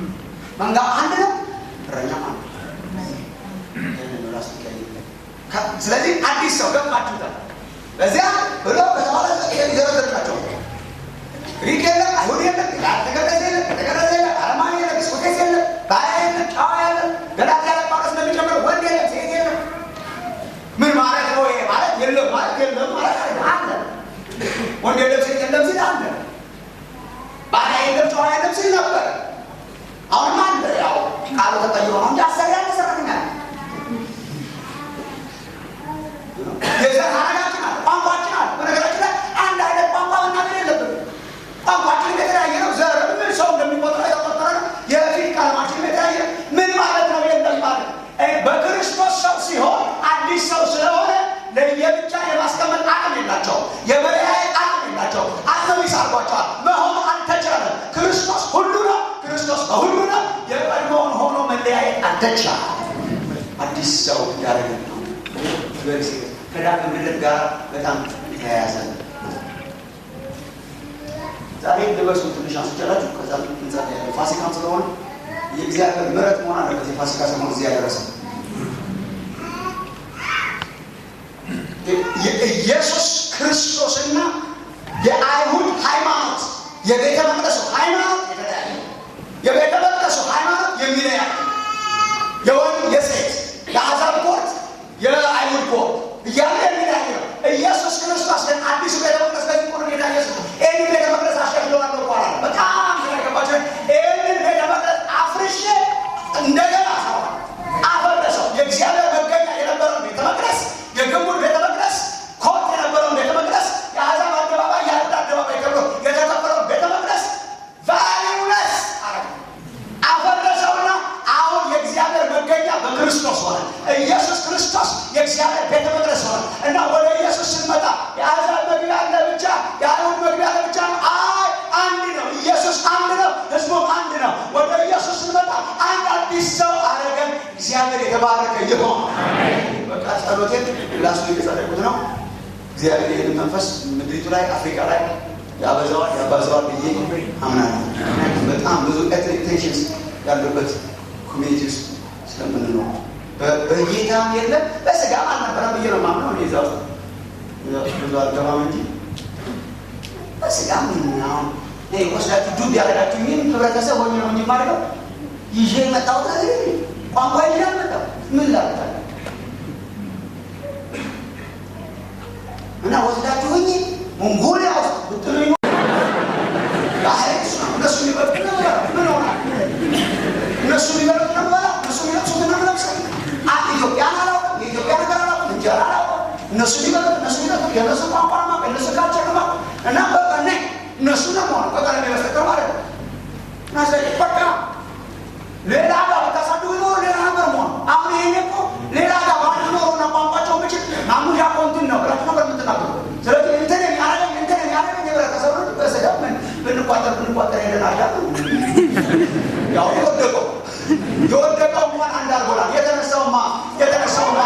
S1: መንጋ አንድ ነው፣ እረኛ አንድ ስለዚህ አዲስ ሰው ገባችሁታል። በዚያ ብሎ በተባለ ይዘረዝርላቸው ግሪክ የለም፣ አይሁድ የለም፣ ተገረዘ የለም፣ ተገረዘ የለም፣ አለማዊ የለም፣ ስኩቴስ የለም፣ ባሪያ የለም፣ ጨዋ የለም፣ ገላትያ ላይ ጳውሎስ እንደሚጨምረው ወንድ የለም፣ ሴት የለም። ምን ማለት ነው ይሄ? ማለት የለም ማለት የለም ማለት አይደለም። አለ ወንድ የለም፣ ሴት የለም ሲል አለ። ባሪያ የለም፣ ጨዋ የለም ሲል ነበር። አሁንም አለ። ያው ቃሉ ተቀይሮ ነው እንጂ አሰሪ ያለ ሰራተኛ ነው። የዘር ሀረጋችን አለ፣ ቋንቋችን አለ። በነገራችን ላይ አንድ አይነት ቋንቋ መናገር የለብንም። ቋንቋችን የተለያየ ነው። ዘር ምን ሰው እንደሚቆጥረው የተቆጠረ ነው። የፊት ቀለማችን የተለያየ ነው። ምን ማለት ነው? የለም ማለት በክርስቶስ ሰው ሲሆን አዲስ ሰው ስለሆነ ለየብቻ የማስቀመጥ አቅም የላቸው፣ የመለያየት አቅም የላቸው። አተሚስ አርጓቸዋል። መሆን አልተቻለም። ክርስቶስ ሁሉ ነው። ክርስቶስ በሁሉ ነው። የቀድሞውን ሆኖ መለያየት አልተቻለም። አዲስ ሰው ያደረገ ነው። ከዳግም ልደት ጋር በጣም የተያያዘ ነው። ዛሬ ልበሱ ትንሽ አንስቻላችሁ። ከዛ እንጸልያለን። ፋሲካም ስለሆነ የእግዚአብሔር ምሕረት መሆን አለበት። የፋሲካ ሰሞን እዚህ ያደረሰ የኢየሱስ ክርስቶስና የአይሁድ ሃይማኖት የቤተ መቅደሱ ሃይማኖት የተለያየ የቤተ መቅደሱ ሃይማኖት የሚለያየ የወንድ የሴት የአሕዛብ ኮርት የአይሁድ ኮርት እያለ የሚለያየ ነው። ኢየሱስ ክርስቶስ ግን አዲሱ ቤተ መቅደስ በዚህ ቁር ጌታ ኢየሱስ ይህንን ቤተ መቅደስ አሻሽለዋለሁ ይባላል። በጣም ስለገባቸው ይህንን ቤተ መቅደስ አፍርሼ እንደገና ሰው አፈረሰው። የእግዚአብሔር መገኛ የነበረውን ቤተ መቅደስ የግንቡን ቤተ መቅደስ ኮርት የነበረውን ቤተ መቅደስ የአሕዛብ አደባባይ የአይሁድ አደባባይ ተብሎ የተከፈለውን ቤተ መቅደስ ቫሊውለስ አፈረሰውና አሁን የእግዚአብሔር መገኛ በክርስቶስ ሆነ። ኢየሱስ ክርስቶስ የእግዚአብሔር ቤተ መቅደስ ሆነ እና ወደ ኢየሱስ ስንመጣ የአሕዛብ መግቢያ ለብቻ፣ የአይሁድ መግቢያ ለብቻ ነው። አይ አንድ ነው። ኢየሱስ አንድ ነው። ህዝቡም አንድ ነው። ወደ ኢየሱስ ስንመጣ አንድ አዲስ ሰው አረገን። እግዚአብሔር የተባረከ ይሆን። በቃ ጸሎቴን ላሱ የተጸለቁት ነው። እግዚአብሔር ይህን መንፈስ ምድሪቱ ላይ አፍሪካ ላይ ያበዛዋል ያባዘዋል ብዬ አምናለሁ። በጣም ብዙ ኤትኒክ ቴንሽንስ ያሉበት ኮሚኒቲ ውስጥ ስለምንኖር በጌታም የለም በስጋም አልነበረም ብዬ ነው የማምነው። እኔ እዛ ውስጥ ብዙ አልገባም እንጂ በስጋም አሁን ወስዳችሁ ዱብ ያደረጋችሁ ይህን ህብረተሰብ ሆኜ ነው እንጂ የማደርገው ይዤ የመጣሁት ነገር ቋንቋ ይዤ አልመጣሁም። ምን ላደርጋለሁ እና ወስዳችሁ ሆኜ ሞንጎሊያ ውስጥ ብትሉኝ እነሱ የሚበሉት ነበረ ምን ሆናል? እነሱ የሚበሉት ነበረ እነሱ የሚለብሱት ነምለብሰ ኢትዮጵያን አላውቅም፣ የኢትዮጵያ ነገር አላውቅም፣ እንጀራ አላውቅም። እነሱ የሚበሉት እነሱ የሚለብሱት የእነሱ ቋንቋ ነው የእነሱ ካልቸር ነው እና በቃ ነ እነሱ ነው ሆነ በቃ ለሚበስተቀር ማለት ነው እና ስለዚህ በቃ ሌላ ጋር ብታሳድጉ ኖሮ ሌላ ነበር መሆኑ። አሁን ይሄኔ እኮ ሌላ ጋር ባንድ ኖሮ እና ቋንቋቸው ብችል ማሙሻ ኮንትን ነው ብላችሁ ነበር የምትናገሩ። ስለዚህ እንትን የሚያደርገኝ እንትን የሚያደርገኝ የህብረተሰብ ነው። በስጋ ምን ብንቋጠር ብንቋጠር ሄደን አዳ ያው የወደቀው የወደቀው እንኳን አንድ አድርጎናል። የተነሳውማ የተነሳውማ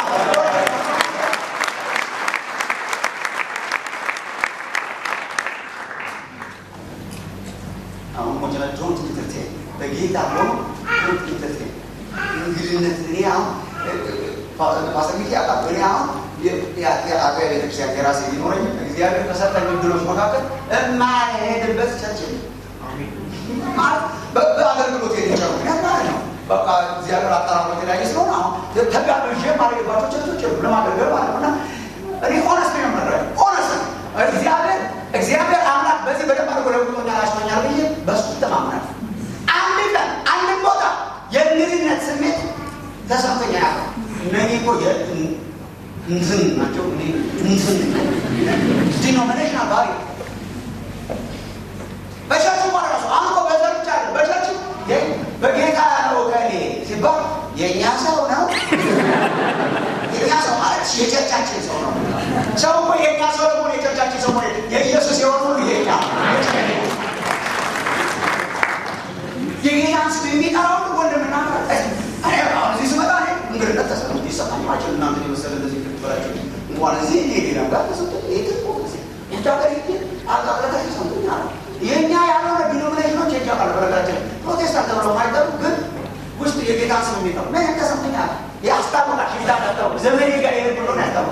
S1: አሁን ሞጀላ ዶንት ኢንተርቴን በጌታ ሆኖ ዶንት ኢንተርቴን እንግድነት እኔ አሁን ፓስተር ሚኪ ያውቃል። እኔ አሁን የአጥቢያ ቤተክርስቲያን የራሴ ቢኖረኝ እግዚአብሔር ከሰጠኝ እድሎች መካከል የማልሄድበት ቸርች ማለት በአገልግሎት የሚጨሩ ምክንያት ማለት ነው። በቃ እግዚአብሔር አጠራሮ የተለያየ ስለሆነ አሁን ተጋብዤ የማልሄድባቸው ቸርቾች የሉ ለማገልገል ማለት ነው እና እኔ ኦነስት ነው የምነግርህ ኦነስት እግዚአብሔር እግዚአብሔር አምላክ በዚህ በደንብ አድርጎ ለውጦኛል አሽቶኛል ብዬ በሱ ተማምናል። አንድ ቀን አንድን ቦታ የእንግድነት ስሜት ተሰምቶኛ ያ እነዚህ እኮ እንትን ናቸው እንትን ዲኖሚኔሽናል ባሪ በቸርች እንኳን ራሱ አሁን እኮ በዘር ብቻ አለ በቸርች በጌታ ነው ከኔ ሲባል የእኛ ሰው ነው የእኛ ሰው ማለት የቸርቻችን ሰው ነው ሰው እኮ የእኛ ሰው ደግሞ የቸርቻችን ሰው የኢየሱስ የሆኑ የኛ የጌታን ስም የሚጠራው ወንድምና አሁን እዚህ ስመጣ እንግድነት ተሰ ይሰማኝ ማቸው እናንተ የመሰለ እንደዚህ ክትበላቸው እንኳን እዚህ እኔ ሌላ ጋር ተሰጠ የትም ጊዜ ውጭ ሀገር ሄጄ አጋለታ ሰምቶኛ የእኛ ያልሆነ ዲኖሚኔሽኖች ይጃቃል በረጋችን ፕሮቴስታንት ተብለው ማይጠሩ ግን ውስጥ የጌታን ስም የሚጠሩ ምን ተሰምቶኛል ያስታውቃል ሽዳ ቀጠሩ ዘመኔ ጋር የሄድ ብሎ ያስታው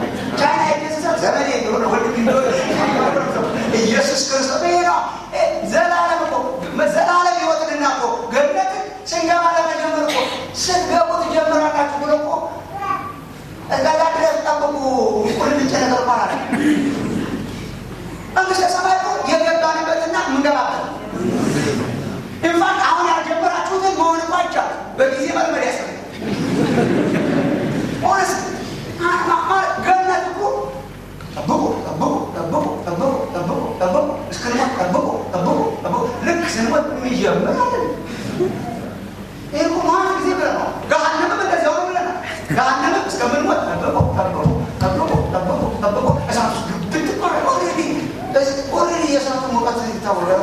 S1: ሲጀምር አለ ይህ እኮ ማን ጊዜ ብለናል። ገሃነምም እንደዚያው ነው ብለናል። ገሃነምም እስከምንሞት ጠብቆ ጠብቆ ጠብቆ ጠብቆ ጠብቆ እሳት ውስጥ ግብት ቆረ ኦልሬዲ ኦልሬዲ የእሳቱ ሙቀት ይታወቃል።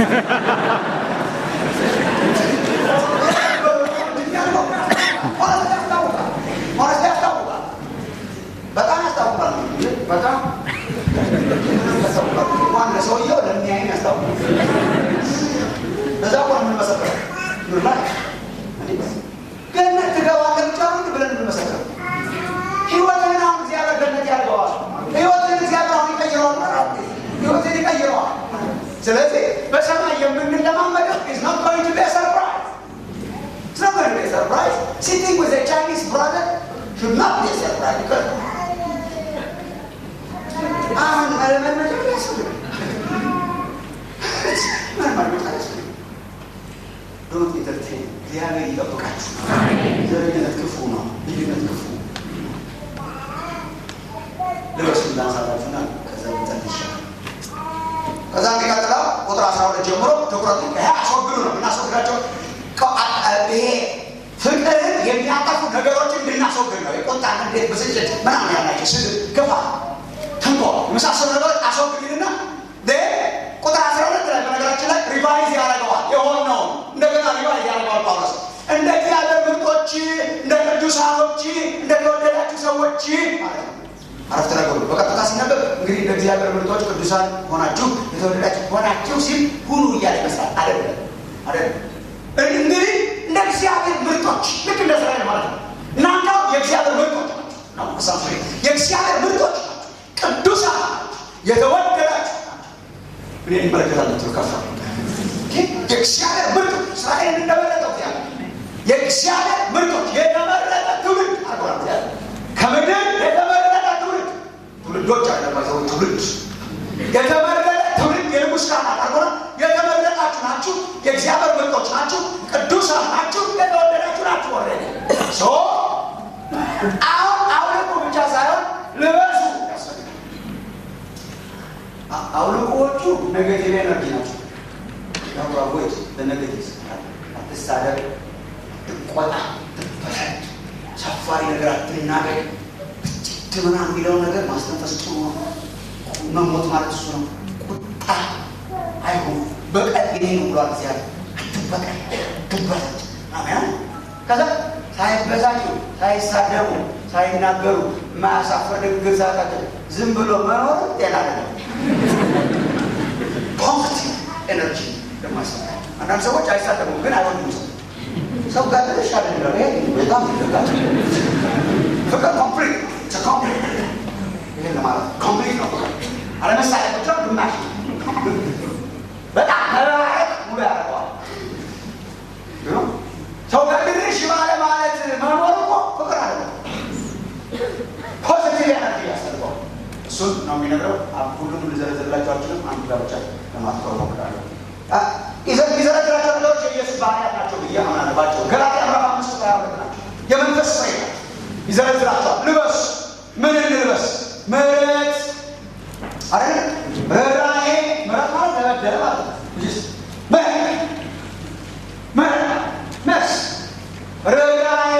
S1: በጣም ያስታውቃል። በጣም ያስታውቃል። እንኳን ለሰውየው ለሚያይን ያስታውቃል። እዛ እኮ ነው የምንመሰክረው። ገነት ትገባለህ ብቻ ነው ብለን የምንመሰክረው። ህይወትን አሁን እግዚአብሔር ገነት ያደርገዋል። ህይወትን እግዚአብሔር አሁን ይቀይረዋል። ህይወትን ይቀይረዋል። ስለዚህ በሰማይ የምንለማመደው is not going to be a surprise. It's not going to be a surprise. Sitting with a Chinese brother should not be a surprise because አሁን አለመልመድ ያስፈልጋል። መልመድ ያስፈልጋል። ዶንት ኢንተርቴን እግዚአብሔር ይጠብቃችሁ። ዘረኝነት ክፉ ነው። ልዩነት ክፉ ልበሱ እንዳንሳላችሁና ከዛ ይጸል ይሻላል። ከዛ እንዲቀጥላ ቁጥር አስራ ሁለት ጀምሮ ትኩረቱ ይሄ አስወግዱ ነው የምናስወግዳቸው ይሄ ፍቅርን የሚያጠፉ ነገሮችን እንድናስወግድ ነው። የቁጣ ንዴት፣ ብስጭት ምናምን ያላቸው ስድብ፣ ክፋት፣ ተንኮል የመሳሰሉ ነገሮች አስወግድና ቁጥር አስራ ሁለት ላይ በነገራችን ላይ ሪቫይዝ ያደርገዋል የሆነውን እንደገና ሪቫይዝ ያደርገዋል ጳውሎስ እንደ እግዚአብሔር ምርጦች እንደ ቅዱሳኖች እንደ ተወደዳችሁ ሰዎች ማለት ነው። አረፍተ ነገሩ በቀጥታ ሲነበብ እንግዲህ እንደ እግዚአብሔር ምርጦች ቅዱሳን ሆናችሁ የተወደዳችሁ ሆናችሁ ሲል ሁኑ እያለ ይመስላል። አይደለም አይደለም። እንግዲህ እንደ እግዚአብሔር ምርጦች ልክ እንደ እስራኤል ማለት ነው። እናንተ የእግዚአብሔር ምርጦች ናቸው ነው የእግዚአብሔር ምርጦች ናቸው። ቅዱሳን ናቸው። የተወደዳችሁ እኔ ይመለከታለሁ ከፋ የእግዚአብሔር ምርጦች እስራኤልን እንደመረጠው እግዚአብሔር የእግዚአብሔር ምርጦች የተመረጠ ትውልድ አርጓል እግዚአብሔር ከምድር የተመረጠ ትውልድ ትውልዶች አለባቸው ትውልድ የተመረጠ ትውልድ የንጉሥ ካህናት አርጎና የተመረጣችሁ ናችሁ የእግዚአብሔር ምርጦች ናችሁ ቅዱሳን ናችሁ የተወደዳችሁ ናችሁ ወረ ሶ አሁን አውልቁ ብቻ ሳይሆን ልበሱ ያስፈልጋል አውልቁዎቹ ኔጌቲቭ ኤነርጂ ናቸው ያዋወድ በነገቲቭ አትሳደብ ትቆጣ ትበሳጭ ሰፋሪ ነገር አትናገር ብጭት ምናምን የሚለውን ነገር ማስተንፈስ ጥሩ ነው መሞት ማለት እሱ ነው ቁጣ አይሁን በቀል የኔ ነው ብሏል እግዚአብሔር አትበቀል ትበሳጭ አሜን ከዛ ሳይበሳጩ ሳይሳደቡ ሳይናገሩ የማያሳፍር ንግግር ሳያቃቸው ዝም ብሎ መኖር ጤና አይደለም ፖዚቲቭ ኤነርጂ ለማሰብ አንዳንድ ሰዎች አይሳደቡም ግን አይወዱም ሰው ሰው ጋር ትንሽ አይደለም ይሄ በጣም ይደጋል ፍቅር ኮምፕሊት ኮምፕሊት ይሄን ለማለት ኮምፕሊት ነው ፍቅር አለመሳለቅ ብቻ ግማሽ በጣም መባረቅ ሙሉ ያደርገዋል ሰው ጋር ትንሽ ባለ ማለት መኖር እኮ ፍቅር አለ ፖዚቲቭ ኤነርጂ ያስፈልገዋል እሱን ነው የሚነግረው ሁሉም ልዘረዝርላቸው አልችልም አንዱ ጋር ብቻ ለማትኮር ሞክራለሁ ይዘረዝራቸው ነገሮች የኢየሱስ ባህርያት ናቸው ብዬ አምናለባቸው ገላትያ ምዕራፍ አምስት ቁጥር ሁለት ናቸው የመንፈስ ፍሬ ናቸው ይዘረዝራቸዋል ልበስ ምን እንልበስ ምሕረት አይደል ርኅራኄ ምሕረት ማለት ተበደለ ማለት ነው ምሕረት ምሕረት መስ ርኅራኄ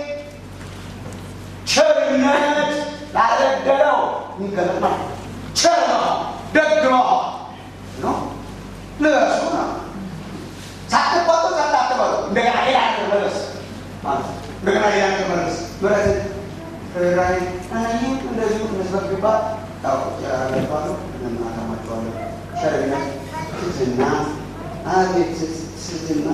S1: ቸርነት ላልበደለው የሚገለጥ ማለት ቸር መሆን ደግ መሆን ነው ልበሱ ነው ሳትቆጡ ጸጥ አትበሉ እንደገና ሌላ ነገር መለስ ማለት እንደገና ሌላ ነገር መለስ ምሕረት ርኅራኄ ይህ እንደዚሁ መስበክ ቢባል ያገባሉ እንማከማቸዋለን ቸርነት ትትና አቤት ትትና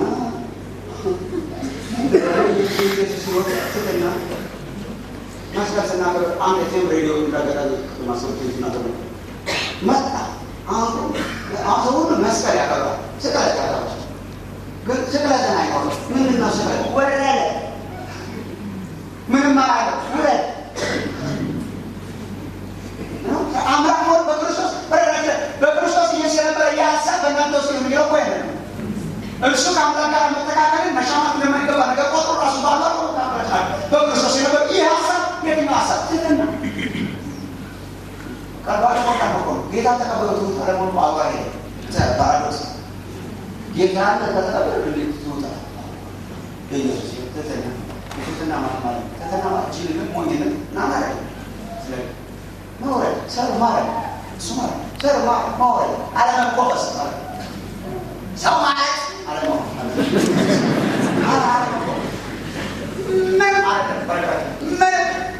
S1: ትትና መስቀል ስናገር አንድ ቴም ሬዲዮ እንዳገጣሚ ማሰብ ስናገር መጣ አሁን አሁን ሁሉ መስቀል ያቀርባል ስቅለት ያቀርባል ግን ስቅለትን አይኖርም ምንድን ነው ስቅለት ወረደ ምንም አላለ ውረድ አምላክ ሆን በክርስቶስ በክርስቶስ ኢየሱስ የነበረ ይህ ሀሳብ በእናንተ ውስጥ የሚለው እኮ ያለ እርሱ ከአምላክ ጋር መተካከልን መሻማት እንደማይገባ ነገር ቆጥሮ ራሱ ባሏ በክርስቶስ የነበረ ይህ ሀሳብ የትኛው ሀሳብ ትትና ቀርባለ ሞቃ ነው ጌታ ተቀበሉት አለሞን አውራ ሄደ ፓራዶክስ ጌታ ከተቀበል እንዴት ይወጣል? የኢየሱስ ትህትና የትህትና ማለት ማለት ትህትና ማለት ጅልነት፣ ሞኝነት እና ማለት ስለ መውረድ ሰር ማለት እሱ ማለት ሰር ማለት መውረድ አለመቆፈስ ማለት ሰው ማለት አለመቆፈስ ምን ማለት ነው? ምን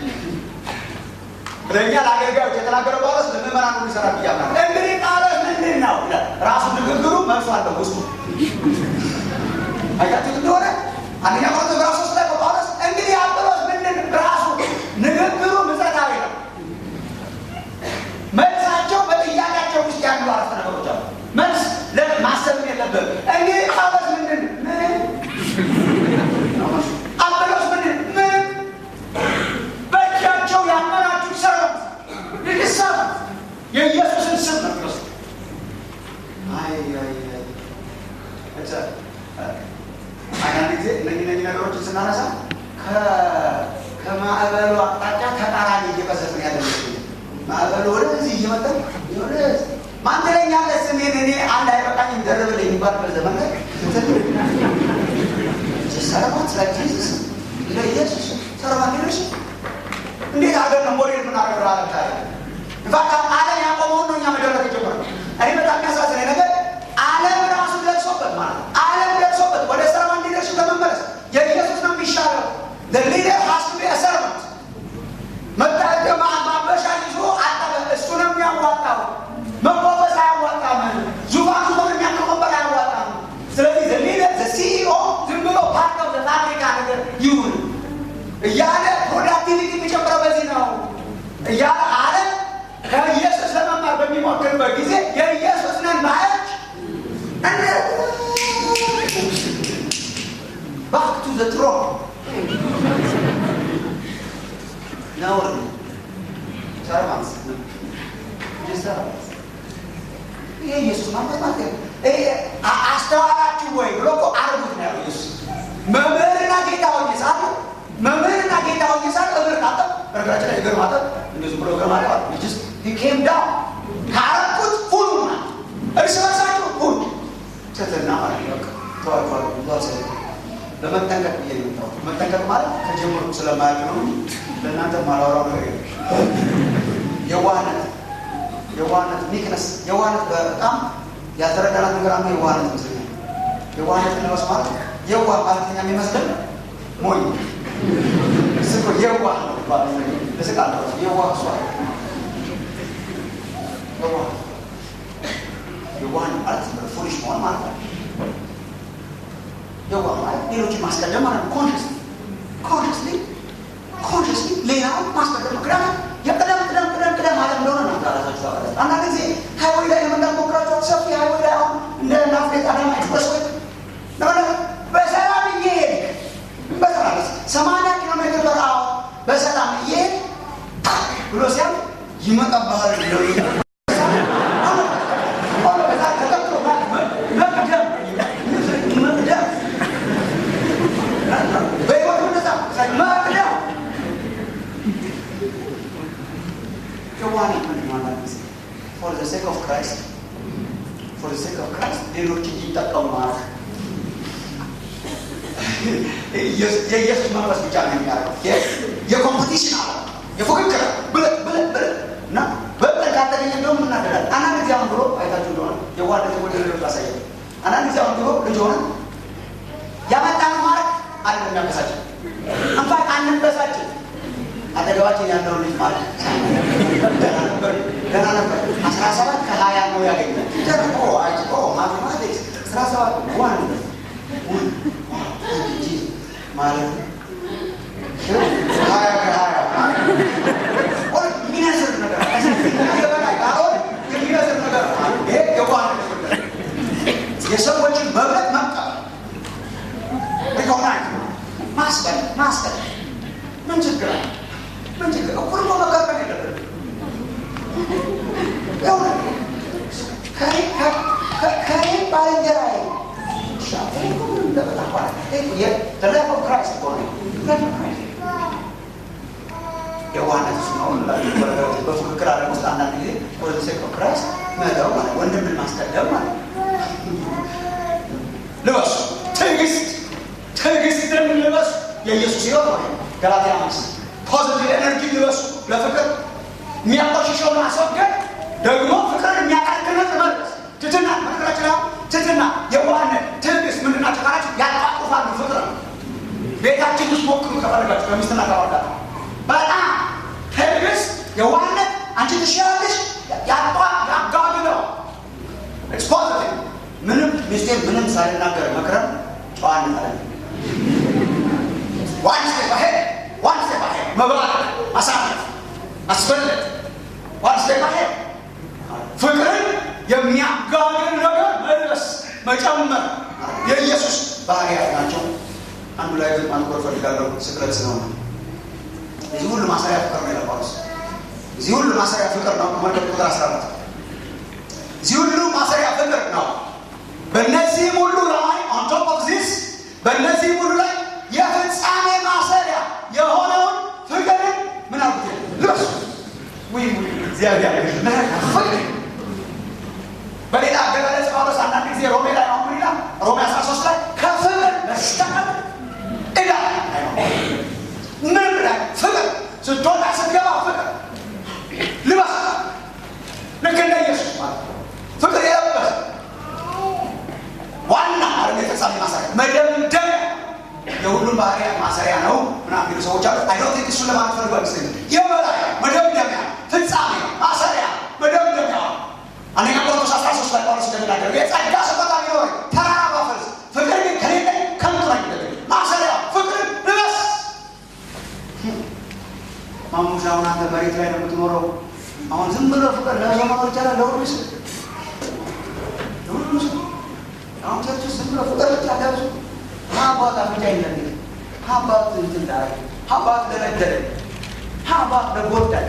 S1: ለእኛ ለአገልጋዮች የተናገረው ጳውሎስ ለምዕመናን ሁሉ ይሰራል ብዬ አምናለሁ። እንግዲህ ጳውሎስ ምንድን ነው ይላል። ራሱ ንግግሩ መልሶ አለው ውስጡ አያችሁት እንደሆነ አንደኛ ቆሮንቶስ ምዕራፍ ሶስት ላይ ጳውሎስ እንግዲህ አጵሎስ ምንድን ራሱ ንግግሩ ምጸታዊ ነው። መልሳቸው በጥያቄያቸው ውስጥ ያሉ አረፍተ ነገሮች አሉ። መልስ ማሰብ የለብም። እንግዲህ ጳውሎስ ምንድን ምን አጵሎስ ምንድን ምን በእጃቸው ያመናችሁ ሰሩት ይሰሩ የኢየሱስን ስም ነው የሚወስድ አይ አይ አይ አንዳንድ ጊዜ እነዚህ እነዚህ ነገሮችን ስናነሳ ከማዕበሉ አቅጣጫ ተቃራኒ እየቀሰፍን ያለ ማዕበሉ ወደዚህ እየመጣ ወደ ማን ትለኛለህ? ስሜን እኔ አንድ አይበቃኝም ደርብልኝ የሚባልበት ዘመን ላይ ሰለሞን ስለ ጂሱስ ለኢየሱስ ሰለሞን ሌሎች እንዴት አገር ነው ሞዴል የምናደርገው? አለም ታዲያ ኢንፋክት ዓለም ያቆመውን ነው እኛ መደረግ የጀመርነው። እኔ በጣም የሚያሳዝነኝ ነገር ዓለም ራሱ ደርሶበት ማለት ነው። ዓለም ደርሶበት ወደ ሰርቫንት ሊደርሽፕ ለመመለስ የኢየሱስ ነው የሚሻለው። ሊደር ሀስ ቱ ቢ ሰርቫንት መታደማ ማበሻ ይዞ አጠበ እሱ ነው የሚያዋጣው። መቆፈስ አያዋጣም። ዙፋን ዙፋን የሚያቀመበር አያዋጣም። ስለዚህ ሊደር ሲኢኦ ዝም ብሎ ፓርት ኦፍ ፋብሪካ ነገር ይሁን እያለ ፕሮዳክቲቪቲ የሚጨምረው በዚህ ነው እያለ ዓለም ከኢየሱስ ለመማር በሚሞክርበት ጊዜ የኢየሱስ ነን ባዮች ባክ ቱ ዘ ትሮ ነውር ነው። ሰርቫንስ ይሄ ኢየሱስ ማለት ማለት አስተዋላችሁ ወይ ብሎ እኮ አርጉት ነው ያለው ኢየሱስ መምህርና ጌታ ሆኜ ሳለ መምህርና ጌታ ሆኜ ሳለ እግር ካጠብ በነገራችን ላይ እግር ማጠብ እንደዚህ ብሎ እግር ማጠብ ጅስ ኬም ዳውን ካረኩት ሁሉ ማለት እርስ በርሳችሁ ሁሉ ትህትና ማለት በቃ ተዋቸዋል ብዙ አልሰ ለመጠንቀቅ ብዬ ነው የምታወቅ መጠንቀቅ ማለት ከጀምሩ ስለማያውቅ ነው ለእናንተ ማላወራው ነገር የለም የዋህነት የዋህነት ሚክነስ የዋህነት በጣም ያልተረዳናት ነገር አንዱ የዋህነት ይመስለኛል የዋህነት ለበስ ማለት የዋህ ማለተኛ የሚመስለን ሞኝ ስኮ የዋህ ነው እስቃለ የዋህ እሷ የዋህ የዋህ ማለት ፉሊሽ መሆን ማለት ነው የዋህ ማለት ሌሎችን ማስቀደም ማለት ነው ኮንሽስ ኮንሽስሊ ኮንሽስሊ ሌላውን ማስቀደም ምክንያቱም የቅደም ቅደም ቅደም ቅደም ማለት እንደሆነ ነው ራሳችሁ ታውቃላችሁ አንዳንድ ጊዜ ሃይዌይ ላይ የመንዳት ሞክራችሁ ሰፊ ሃይዌይ ላይ አሁን እንደ ናፍሬት አዳማ ኤክስፕረስ ወይ በሰላም እየሄድክ በሰላም ሰማንያ ኪሎ ሜትር በሰዓት በሰላም እየሄድክ ብሎ ሲያም ይመጣብሃል for the sake of Christ for the sake of Christ ሌሎች እንዲጠቀሙ ማለት የኢየሱስ መንፈስ ብቻ ነው የሚያደርገው። የኮምፒቲሽን አለ የፉክክር ብለህ ብለህ ብለህ እና በብለህ ካልተገኘ እንደውም እናደዳለን። አንዳንድ ጊዜ አሁን ብሎ አይታችሁ እንደሆነ የዋደት ወደ ሌሎች ላሳየ አንዳንድ ጊዜ አሁን ብሎ ልጅ ሆነ ያመጣን ማድረግ አለ የሚያበሳጭን እንኳን አንበሳጭን አጠገባችን ያለው ልጅ ማለት ደህና ነበር ደህና ነበር አስራ ሰባት ከሀያ ነው ያገኛል ደርቆ አጭቆ ማቴማቲክስ አስራ ሰባት ዋን ማለት ሀያ ከሀያ የሚነስር ነገር በላይ ካልሆነ የሚነስር ነገር ይሄ የዋህነት የሰዎችን መብለት መቀበል ሪኮግናይዝ ማስቀል ማስቀል ምን ችግር አለ? ምን ችግር እኩል እኮ መጋጠም የለብንም። ከኔ ባልንጀራዬ የዋህነት እሱ ነው። በፉክክር ዓለም ውስጥ አንዳንድ ጊዜ ወደ ሴክ ክራይስት መተው ማለት ወንድምን ማስቀደም ማለት የኢየሱስ ህይወት ነው። ገላትያ አምስት ፖዚቲቭ ኤነርጂ ልበሱ ለፍቅር የሚያቆሽሸውን ማስወገድ ደግሞ ፍቅርን የሚያጠነክር መልስ ትትና መቅራችን ትትና የዋህነት ትዕግስት ምንድን ናቸው ካላችሁ ያጣቁፋሉ ፍቅር ነው ቤታችን ውስጥ ሞክሩ ከፈለጋችሁ ከሚስትና ከባል ጋር በጣም ትዕግስት የዋህነት አንቺ ትሻላለሽ ያጧ ያጋግለው ኢትስ ፖዚቲቭ ምንም ሚስቴር ምንም ሳልናገር መክረም ጨዋነት አለ ዋን ስቴፕ አሄድ ዋን ስቴፕ አሄድ መብላት ማሳለፍ ማስበለጥ ዋን ስቴፕ አሄድ ፍቅርን የሚያጋግል ነገር መልበስ መጨመር የኢየሱስ ባህሪያት ናቸው። አንዱ ላይ ግን ማንኮር ፈልጋለሁ። ስቅለት ስለሆነ እዚህ ሁሉ ማሰሪያ ፍቅር ነው ይላል ጳውሎስ። እዚህ ሁሉ ማሰሪያ ፍቅር ነው። ተመልከቱ ቁጥር አስራ አራት እዚህ ሁሉ ማሰሪያ ፍቅር ነው። በእነዚህም ሁሉ ላይ ኦን ቶፕ ኦፍ ዚስ በእነዚህም ሁሉ ላይ የፍጻሜ ማሰሪያ የሆነውን ፍቅርን ምን አልኩት ልበሱ። ወይ እግዚአብሔር ፍቅር በሌላ አገላለጽ ጳውሎስ አንዳንድ ጊዜ ሮሜ ላይ ነው ምን ይላል? ሮሜ 13 ላይ ከፍቅር በስተቀር ዕዳ ምንም ላይ ፍቅር ስትወጣ ስትገባ ፍቅር ልበስ። ልክ እንደ ኢየሱስ ማለት ፍቅር የለበሰ ዋና አረ የተጻሚ ማሰሪያ መደምደሚያ የሁሉም ባህሪያ ማሰሪያ ነው ምናምን የሚሉ ሰዎች አሉ። አይ ዶንት ቲንክ እሱን ለማለት ፈልጎ አይመስለኝም። የበላይ መደምደሚያ፣ ፍጻሜ፣ ማሰሪያ፣ መደምደሚያ አንደኛ ቆሮንቶስ 13 ላይ ጳውሎስ እንደሚናገረው የጸጋ ስጦታ ቢኖር ተራራ ባፈርስ ፍቅር ግን ከሌለ ከንቱ ነኝ ይላል። ማሰሪያ ፍቅርን ልበስ። ማሙሻ አሁን አንተ መሬት ላይ ነው የምትኖረው። አሁን ዝም ብሎ ፍቅር ለሰው መኖር ይቻላል? ለሁሉ ሰው ለሁሉ ሰው አሁን ቸርች ውስጥ ዝም ብሎ ፍቅር ብቻ ለብሱ ሀባት አፍንጫ ይለል ሀባት እንትን ዳረ ሀባት ለነደለ ሀባት ለጎዳል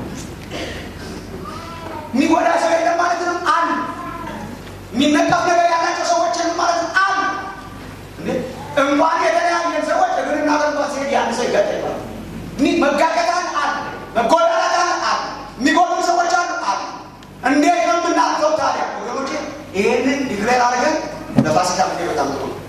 S1: የሚጎዳ ሰው የለም ማለት ነው። አሉ የሚነቀፍ ነገር ያላቸው ሰዎችን ማለት ነው። አሉ እንኳን የተለያየን ሰዎች እግርና ገንባ ሲሄድ ያን ሰው ይጋጠል መጋቀጣል አለ፣ መጎዳዳት አለ፣ የሚጎዱ ሰዎች አሉ አሉ። እንዴት ነው የምናልፈው ታዲያ ወገኖቼ? ይህንን ዲክሌር አድርገን ለፋሲካ ጊዜ በጣም ጥሩ ነው።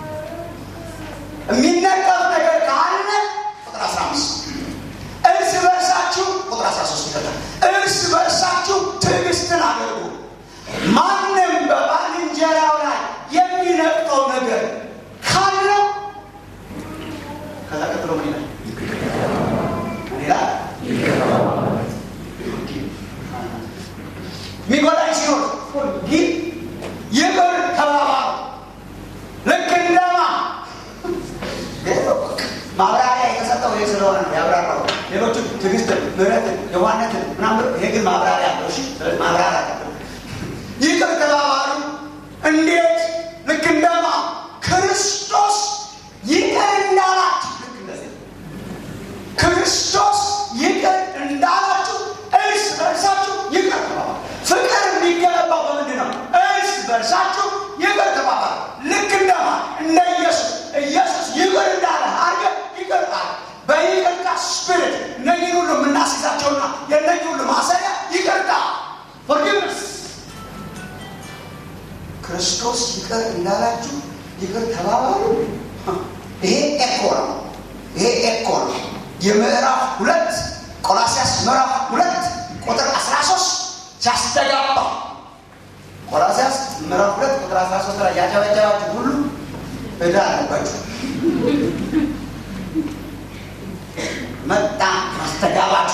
S1: የሚነቀፍ ነገር ካለ ቁጥር አስራ አምስት እርስ በርሳችሁ ቁጥር 13 ይፈታል። እርስ በርሳችሁ ትዕግስትን አድርጉ። ማንም በባልንጀራው ላይ የሚነቅፈው ነገር ካለው ከዛ ቀጥሎ ምን ይላል? ምን ይላል? የሚጎዳኝ ሲኖር ግን ይቅር ተባባሉ። ልክ እንደማ ማብራሪያ የተሰጠው ይህ ስለሆነ ነው ያብራራው። ሌሎቹ ትዕግስትን፣ ምሕረትን፣ የዋህነትን ምናምን ይሄ ግን ማብራሪያ አለው። እሺ ማብራሪያ አለው። ይቅር ተባባሉ። እንዴት? ልክ እንደማ ክርስቶስ ይቅር እንዳላችሁ ልክ እንደዚህ ክርስቶስ ይቅር እንዳላችሁ እርስ በርሳችሁ ይቅር ተባባሉ። ፍቅር የሚገነባው በምንድን ነው? እርስ በርሳችሁ ይቅር ተባባሉ። ልክ እንደማ እንደ ኢየሱስ ኢየሱስ ይቅር እንዳለ አድርገህ ይቅር አለ። በይቅርታ ስፒሪት እነኝህን ሁሉ የምናስይዛቸውና የእነኝህ ሁሉ ማሰሪያ ይቅርታ ፎርጊቭነስ ክርስቶስ ይቅር እንዳላችሁ ይቅር ተባባሉ። ይሄ ኤኮ ነው። ይሄ ኤኮ ነው። የምዕራፍ ሁለት ቆላሲያስ ምዕራፍ ሁለት ቁጥር 13 ሲያስተጋባ ቆላሲያስ ምዕራፍ ሁለት ቁጥር 13 ላይ ያጨበጨባችሁ ሁሉ ዕዳ አለባችሁ። መጣ ማስተጋባት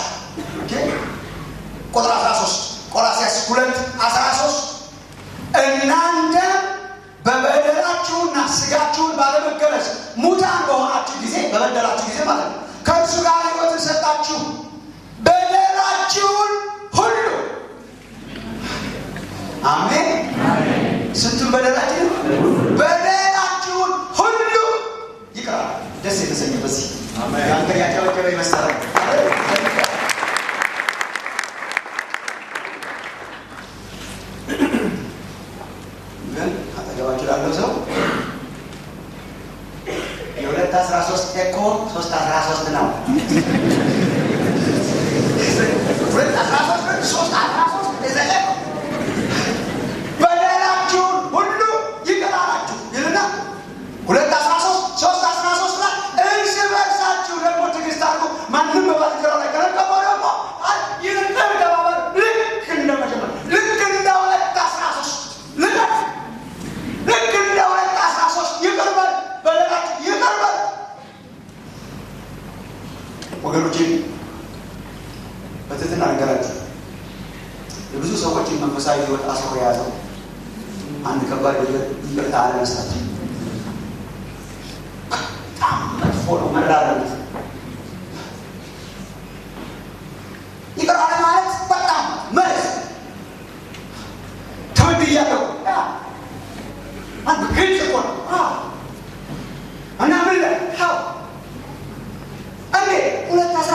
S1: ቁጥር 13 ቆላሲያስ ሁለት 13 እናንተ በበደላችሁና ስጋችሁን ባለመገረዝ ሙታን በሆናችሁ ጊዜ በበደላችሁ ጊዜ ማለት ነው ከእርሱ ጋር ሕይወትን ሰጣችሁ በደላችሁን ሁሉ አሜን። ስንቱን በደላችን በደላችሁን ሁሉ ይቅራል። ደስ የተሰኘ በዚህ አንተ ያጨበጨበ ይመሰላል። ግን አጠገባችሁ ላለው ሰው የሁለት አስራ ሶስት ኤኮ ሶስት አስራ ሶስት ነው። ሁለት አስራ ሶስት ሶስት አስራ ሶስት የዘለ በደላችሁን ሁሉ ይቅር አላችሁ ይልና ሁለት አስራ ሶስት ሶስት አስራ ሶስት ላይ እርስ ሰዎችን መንፈሳዊ ህይወት አስሮ የያዘው አንድ ከባድ ይቅርታ አለመስጠት በጣም መጥፎ ነው። መራረት ይቅር አለ ማለት በጣም መልስ ተበድያለሁ አንድ ግልጽ እኮ ነው እና ምን ለ እንዴ ሁለት አስራ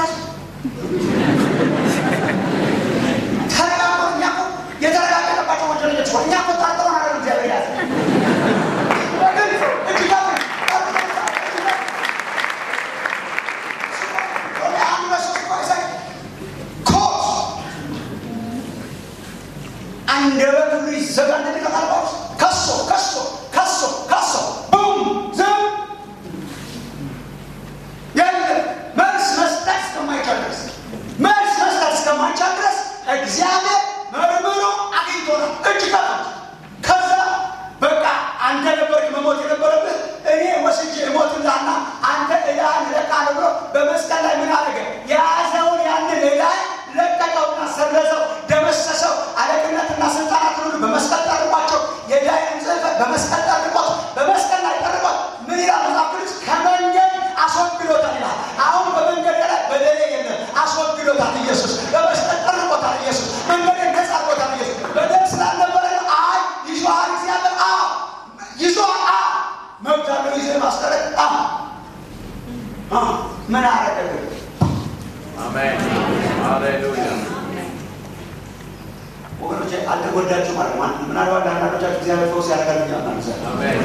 S1: ተረጋግጦ እኛ እኮ የተረጋገጠባቸው ወንጀለኞች እኮ እኛ እኮ ጠርጥረን አይደለም እግዚአብሔር ያዘ በግልጽ እጅ ከፍ አንድ በሶስት ቆይሳይ ኮት አንደበት ሁሉ ይዘጋ እንደሚቀጣል ጳውሎስ ከሶ ከሶ ከሶ ከሶ ቡም ዝም የለም መልስ መስጠት እስከማይቻል ድረስ መልስ መስጠት እስከማይቻል ድረስ እግዚአብሔር መርምሮ አግኝቶናል። እጅ ከፍ ከዛ በቃ አንተ ነበርክ መሞት የነበረብህ እኔ ወስጄ እሞትልሃና አንተ ዕዳህን እለቅሃለሁ ብሎ በመስቀል ላይ ምን አደረገ? የያዘውን ያንን ዕዳ ለቀቀውና ሰረዘው፣ ደመሰሰው። አለቅነትና ስልጣናት ሁሉ በመስቀል ጠርቋቸው፣ የዕዳዬን ጽሕፈት በመስቀል ጠርቆት፣ በመስቀል ላይ ጠርቆት ምን ይላል መጽሐፍ ቅዱስ? ከመንገድ አስወግዶታል ይላል። አሁን በመንገድ ላይ በደሌ የለም፣ አስወግዶታል ኢየሱስ። በመስቀል ጠርቆታል ኢየሱስ። መንገድን ነጻ አድርጎታል ኢየሱስ። በደል ስላልነበረ አይ ይዞሃል እግዚአብሔር አ ይዞሃል አ መብት አለው ይዘህ ማስቀረት አ አ ምን አረገ ግን
S2: Amen. Hallelujah.
S1: ወገኖቼ አልተጎዳችሁ ማለት ነው። ምናልባት አንዳንዶቻችሁ እግዚአብሔር ፈውስ ያደርጋል ብዬ አምናለሁ።
S2: Amen.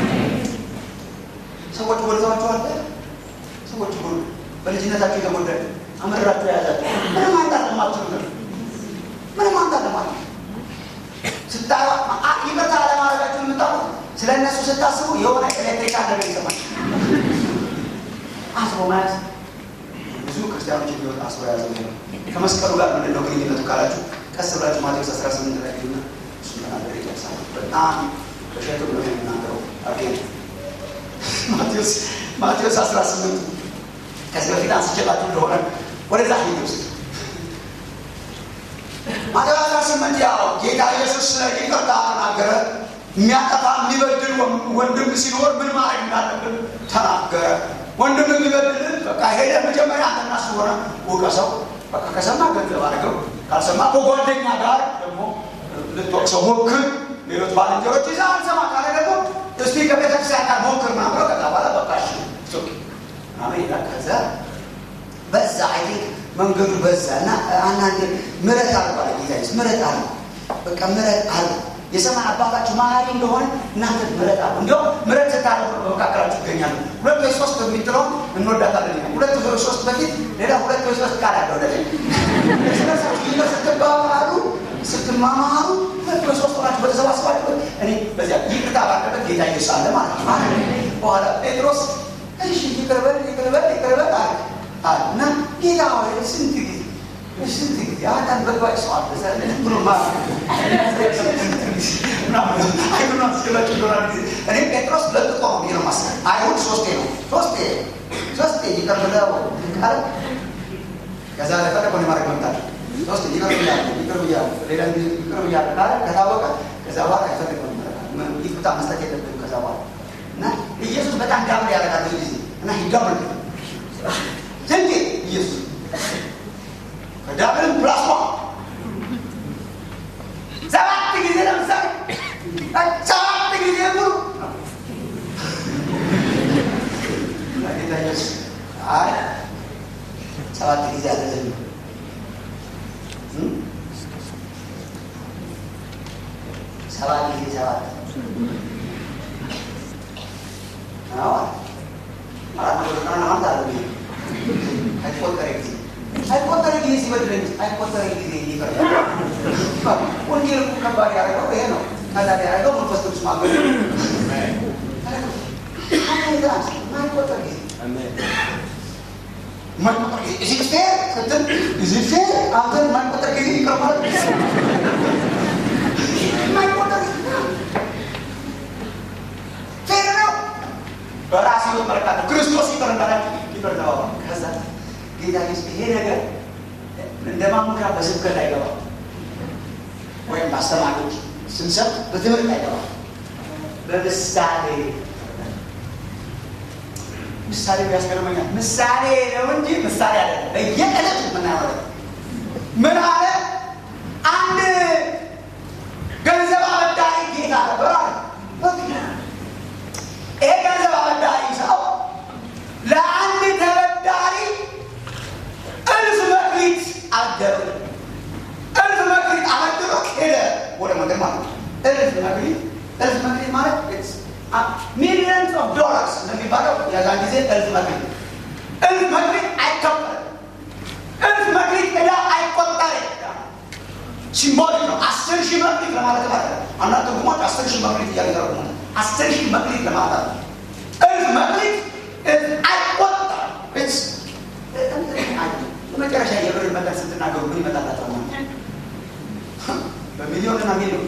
S1: ሰዎች ጎድተዋችኋል። ሰዎች ጎ በልጅነታችሁ የተጎዳ አመራችሁ የያዛችሁ ምንም ማምጣት ለማትችሉ ነው። ምንም ማምጣት ለማትችሉ ስታዩ ይቅርታ አለማድረጋችሁን የምታውቁት ስለ እነሱ ስታስቡ የሆነ ኤሌክትሪካል ነገር ይሰማል። አስሮ መያዝ ብዙ ክርስቲያኖች የሚወጣ አስሮ የያዘው ይሄ ነው። ከመስቀሉ ጋር ምንድን ነው ግንኙነቱ ካላችሁ ቀስ ብላችሁ ማቴዎስ 18 ላይ ሄዱና እሱ ተናገር ይጨርሳል። በጣም በሸቱ ነው የሚናገረው አጌን ማቴዎስ ማቴዎስ 18 ከዚህ በፊት አንስቼላችሁ እንደሆነ ወደዛ ሂድ ውስጥ ማቴዎስ 18 ያው ጌታ ኢየሱስ ስለ ይቅርታ ተናገረ። የሚያጠፋ የሚበድል ወንድም ሲኖር ምን ማድረግ እንዳለብን ተናገረ። ወንድም የሚበድልን በቃ ሄደ መጀመሪያ አንተና እሱ ሆነ ውቀሰው። በቃ ከሰማ ገንዘብ አድርገው፣ ካልሰማ ከጓደኛ ጋር ደግሞ ልትወቅሰው ሞክር። ሌሎች ባልንጀሮች ይዛ አልሰማ ካለ ደግሞ እስቲ ከቤተክርስቲያን ጋር ሞክር ምናምን ብለው ከዛ በኋላ በቃ እሺ ኦኬ ምናምን ይላል። ከዛ በዛ አይ ቲንክ መንገዱ በዛ እና አንዳንድ ምረት አልቋል ጌታ ኢየሱስ ምረት አለ በቃ ምረት አለ የሰማይ አባታችሁ መሀሪ እንደሆነ እናንተ ምረት አለ እንዲሁም ምረት ስታደርጉ በመካከላችሁ ይገኛሉ ሁለት ወይ ሶስት የሚጥለው እንወዳታለን ይላል ሁለት ወይ ሶስት በፊት ሌላ ሁለት ወይ ሶስት ቃል አለ ወደ ስለሳችሁ ይህ ስትባባሉ ስትማማሩ ሁለት ወይ ሶስት ሆናችሁ በተሰባሰባችሁ እኔ በዚያ ይቅርታ ባለበት ጌታ ኢየሱስ አለ ማለት ነው በኋላ ጴጥሮስ እሺ ይቅር በል ይቅር በል ይቅር በል አለ አለ እና ጌታ ሆይ ስንት ጊዜ ስንት ጊዜ አንዳንድ በግባጭ ሰው አለ ዘለ ብሎ ማለት አይሁን አስገላጭ ይሆናል ጊዜ እኔ ጴጥሮስ ለጥቆ ነው ብዬ ነው ማስበው። አይሁን ሶስቴ ነው ሶስቴ ሶስቴ ይቅር ብለው ቃል ከዛ ለፈለ ኮኔ ማድረግ መምጣት ሶስቴ ይቅር ብያለሁ ይቅር ብያለሁ ሌላ ጊዜ ይቅር ብያለሁ ካለ ከታወቀ ከዛ በኋላ አይፈልግም ይቅርታ መስጠት የለብንም ከዛ በኋላ እና ኢየሱስ በጣም ዳብል ያደርጋል ብዙ ጊዜ እና ይዳብል ስንቴ ኢየሱስ ከዳብልም ፕላስ ዋን ሰባት ጊዜ ለምሳሌ ሰባት ጊዜ ሙሉ ጌታ ኢየሱስ አይ ሰባት ጊዜ አይደለም ሰባት ጊዜ ሰባት አዎ አራት መቶ ዘጠና አንድ አለ አይቆጠረ ጊዜ አይቆጠረ ጊዜ ሲበድለኝ አይቆጠረ ጊዜ ይቅር ወንጌል እኮ ከባድ ያደረገው ይሄ ነው። ቀላል ያደረገው መንፈስ ቅዱስ ማገዝ ማይቆጠር ጊዜ ማይቆጠር ጊዜ እዚህ ፌር ስትል እዚህ ፌር አንተን ማይቆጠር ጊዜ ይቅር ማለት ማይቆጠር ጊዜ ፌር ነው። በራስ ህይወት መለካት ክርስቶስ ይቅር እንዳላችሁ ይቅር ተባባሉ። ከዛ ጌታ ኢየሱስ ይሄ ነገር እንደ ማሙሻ በስብከት አይገባም። ወይም በአስተማሪዎች ስንሰብ በትምህርት አይገባም። በምሳሌ ምሳሌ ያስገርመኛል። ምሳሌ ነው እንጂ ምሳሌ አለ በየዕለቱ የምናየው ምን አለ? አንድ ገንዘብ አበዳሪ ጌታ ነበር አለ። ይሄ ገንዘብ አበዳሪ ሰው ለአንድ ተበዳሪ እልፍ መክሊት አደረ። እልፍ መክሊት አበድሮ ሄደ ወደ መንገድ ማለት ነው። እልፍ መክሊት እልፍ መክሊት ማለት ሚሊየንስ ኦፍ ዶላርስ እንደሚባለው የዛን ጊዜ እልፍ መክሊት እልፍ መክሊት አይከፈልም። እልፍ መክሊት ዕዳ አይቆጠርም። ሲምቦሊክ ነው። አስር ሺህ መክሊት ለማለት ማለት ነው። አንዳንድ ትርጉሞች አስር ሺህ መክሊት እያሉ ይተረጉማል። አስር ሺህ መክሊት ለማለት ነው። እልፍ መክሊት አይቆጠርም። ለመጨረሻ የብር መጠን ስትናገሩ ምን ይመጣላቸዋል? በሚሊዮንና ሚሊዮን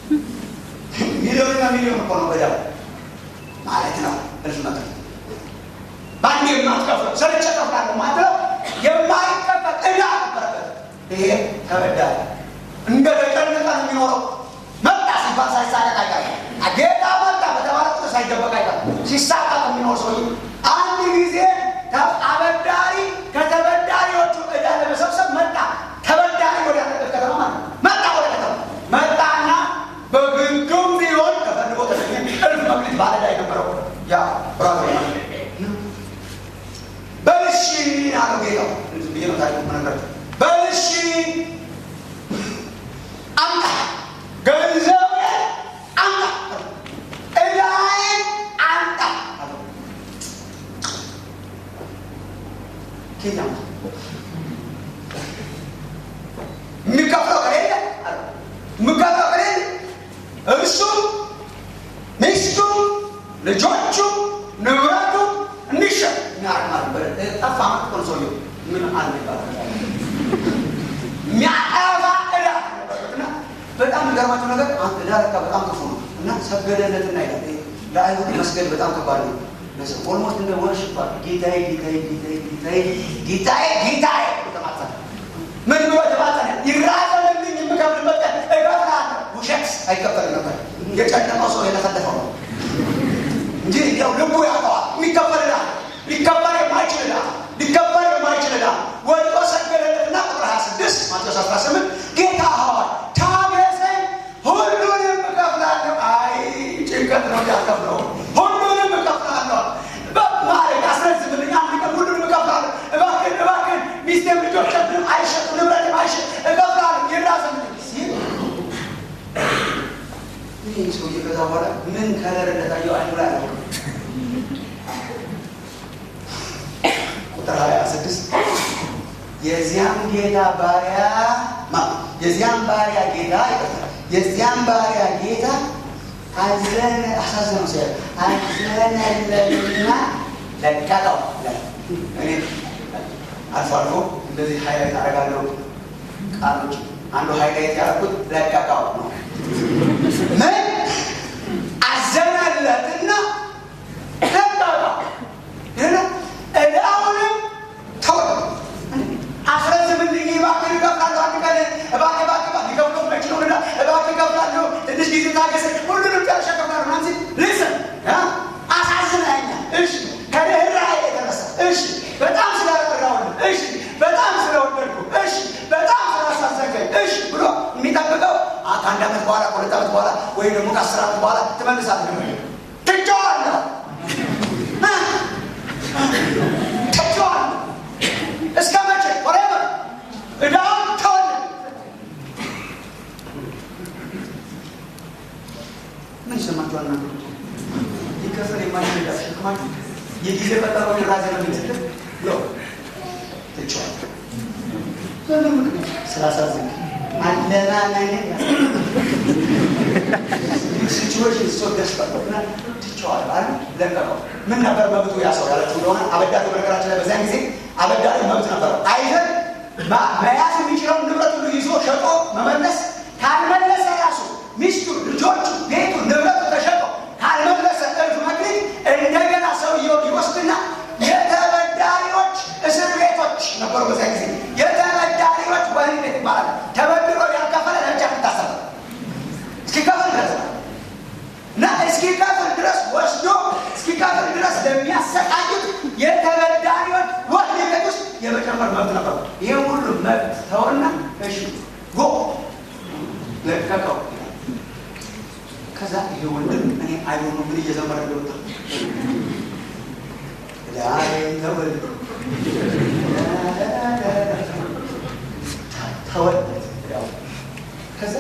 S1: ሚሊዮንና ሚሊዮን እኮ ነው በዳው ማለት ነው። እልፍ መክሊት በአንድ የማትከፍለው ሰርቼ እከፍላለሁ ማለት የማይከፈል ዕዳ ነበረበት። ይሄ ተበዳሪ እንደ ተጨነቀ ነው የሚኖረው። መጣ ሲባል ሳይሳቀቅ አይቀርም። ጌታ መጣ በተባለ ቁጥር ሳይደበቅ አይቀርም። ሲሳቀቅ የሚኖር ሰው አንድ ጊዜ አበዳሪ ከተበዳሪዎቹ ዕዳ ለመሰብሰብ መጣ። ተበዳሪ ወደ ያለበት ከተማ ማለት ነው። መጣ ወደ ከተማ መጣና በግዱም ቢሆን ተፈልጎ ተገኘ። እልፍ መክሊት ባለዕዳ የነበረው ያ ብራቶ በልሺ አለው ጌታው። ብዬ ነው ታሪኩ የምነግራቸው። በልሺ አምጣ ገንዘቤን አምጣ ዕዳዬን አምጣ አለው። ኬት አምጣ የሚከፍለው ከሌለ አለው። የሚከፍለው ከሌለ እርሱ ሚስቱ ልጆቹ ንብረቱ እንዲሸጥ የሚያደርግ ማለት ነው። ጠፋ ማለት እኮ ነው ሰውየው። ምን አለ ይባላል የሚያጠፋ ዕዳ ነበረበትና በጣም የሚገርማቸው ነገር ዕዳ ለካ በጣም ክፉ ነው እና ሰገደለትና ይላል። ለአይሁድ መስገድ በጣም ከባድ ነው። ኦልሞስት እንደ ወርሽፕ ጌታዬ ጌታዬ ጌታዬ ጌታዬ ጌታዬ ጌታዬ ተማጸነ። ምን ብሎ ተማጸነ? ይራዘምልኝ የምከፍልበት ቀን እከፍልሃለሁ። ውሸት አይከፈልም ነበር። የጨነቀው ሰው የተፈለፈው ነው እንጂ ያው ልቡ ያውቀዋል። የሚከፈል ዕዳ ሊከፈል የማይችል ዕዳ ሊከፈል የማይችል ዕዳ ወድቆ ሰገደለትና ቁጥር 26 ማቴዎስ 18 ጌታ ሆይ ታገሰኝ፣ ሁሉንም እከፍላለሁ። አይ ጭንቀት ነው ያከፍለው። ሁሉንም እከፍላለሁ ማለት አስረዝምልኝ፣ አንድ ቀን ሁሉንም እከፍላለሁ። እባክህን እባክህን ሚስቴም ልጆችም አይሸጡ ንብረትም አይሸጥ እከፍላለሁ። ይራዘምልኝ ሲል ይህ ሰውዬ ከዛ በኋላ ምን ከለር እንደታየው አይኑ ላይ አለው። ቁጥር ሀያ ስድስት የዚያም ጌታ ባሪያ የዚያም ባሪያ ጌታ ይቀጥላል። የዚያም ባሪያ ጌታ አዘነ አሳዘነው ሲያ አዘነለትና ለቀቀው። እኔ አልፎ አልፎ እንደዚህ ሀይላይት አደርጋለሁ ቃሎች አንዱ ሀይላይት ያደረኩት ለቀቀው ነው። ምን አዘነለትና ለቀቀው ዕዳውንም ተወ። አስረዝምልኝ እባክህ እከፍላለሁ። አንድ ቀን እባክህ እባክህ እባክህ ሊከፍለው የማይችለውን ዕዳ እባክህ እከፍላለሁ። ትንሽ ጊዜ ታገሰኝ። ሁሉንም ጨርሼ እከፍላለሁ። ናንሲ ልስን አሳዝነኸኛል። እሺ ከርኅራኄ የተነሳ እሺ፣ በጣም ስለረዳሁልህ እሺ፣ በጣም ስለወደድኩ እሺ፣ በጣም ስላሳዘንከኝ እሺ ብሎ የሚጠብቀው ከአንድ ዓመት በኋላ ከሁለት ዓመት በኋላ ወይም ደግሞ ከአስር ዓመት በኋላ ትመልሳለህ። ትቼዋለሁ ትቼዋለሁ እስከ መቼ ወሬቨር ዕዳውን ተወል። ምን ይሰማችኋል? ና ሊከፈል የማይችል ዕዳ ተሸክማችሁ የጊዜ ቀጠሮ ራዘመልኝ ስትል ሎ ትቼዋለሁ። በምን ምክንያት ስላሳዘንክ አለማመን ሲቹዌሽን ሶ ደስፐረት ትቼዋለሁ አሉ። ለቀቀው። ምን ነበር መብቱ ያ ሰው ያላችሁ እንደሆነ አበዳሪ በነገራችን ላይ በዚያን ጊዜ አበዳሪ መብት ነበረው። አይዘን መያዝ የሚችለውን ንብረት ሁሉ ይዞ ሸጦ መመለስ፣ ካልመለሰ ራሱ ሚስቱ፣ ልጆቹ፣ ቤቱ፣ ንብረቱ ተሸጦ ካልመለሰ እልፍ መክሊት እንደገና ሰውየው ይወስድና የተበዳሪዎች እስር ቤቶች ነበሩ በዚያ ጊዜ። የተበዳሪዎች ወህኒ ቤት ይባላል። ተበድሮ ያልከፈለ ለብቻ ትታሰራለህ። ልቀቀው። ከዛ ይሄ ወንድም እኔ አይሆኑ ምን እየዘመረ እንደወጣ ዳይ ተወል ተወል ከዛ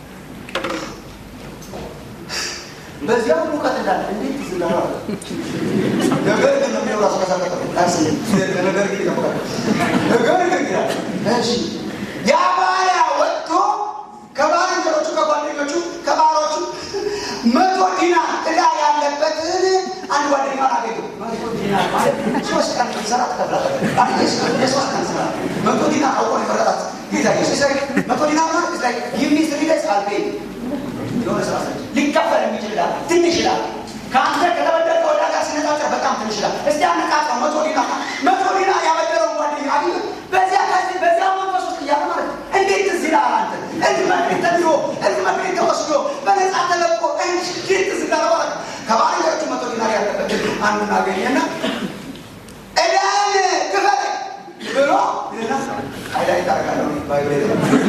S1: በዚያው ሙቀት እንዳለ እንዴት ዝናራ ነገር ግን ነው የሚወራው አስከሳከተ ራስ ነገር ግን ይቀበላል ነገር ግን ይላል እሺ ያ ባሪያ ወጥቶ ከባልንጀሮቹ ከጓደኞቹ ከባሮቹ መቶ ዲናር ዕዳ ያለበትን አንድ ጓደኛ አገኘ። መቶ ዲናር ማለት ሶስት ቀን ሰራ ትከፍላለህ። የሶስት ቀን ስራ መቶ ዲናር አውቆ ነው የመረጣት ጌታ ኢየሱስ። መቶ ዲናር ማለት ላይ የሚስ ሪደስ አልፔ የሆነ ስራ ሰ ሊከፈል የሚችል ዕዳ ትንሽ ዕዳ ከአንተ ከተበደርከው ዕዳ ጋር ሲነጻጸር በጣም ትንሽ ዕዳ። እስቲ አነቃቅረው መቶ ዲናር መቶ ዲናር ያበደረውን ጓደኛ አግኘ በዚያ ከዚህ በዚያ መንፈስ ውስጥ እያለ ማለት ነው እንዴት ትዝ ይልሃል አንተ እንዲህ መክሊት ተድሮ እንዲህ መክሊት ተወስዶ በነፃ ተለቆ እንዴት ትዝ ይልሃል ማለት ነው። ከባልንጀሮቹ መቶ ዲናር ያለበት አንዱን አገኘና ዕዳን ክፈል ብሎ ይልና አይላይ ታረጋለሁ ባይብሌ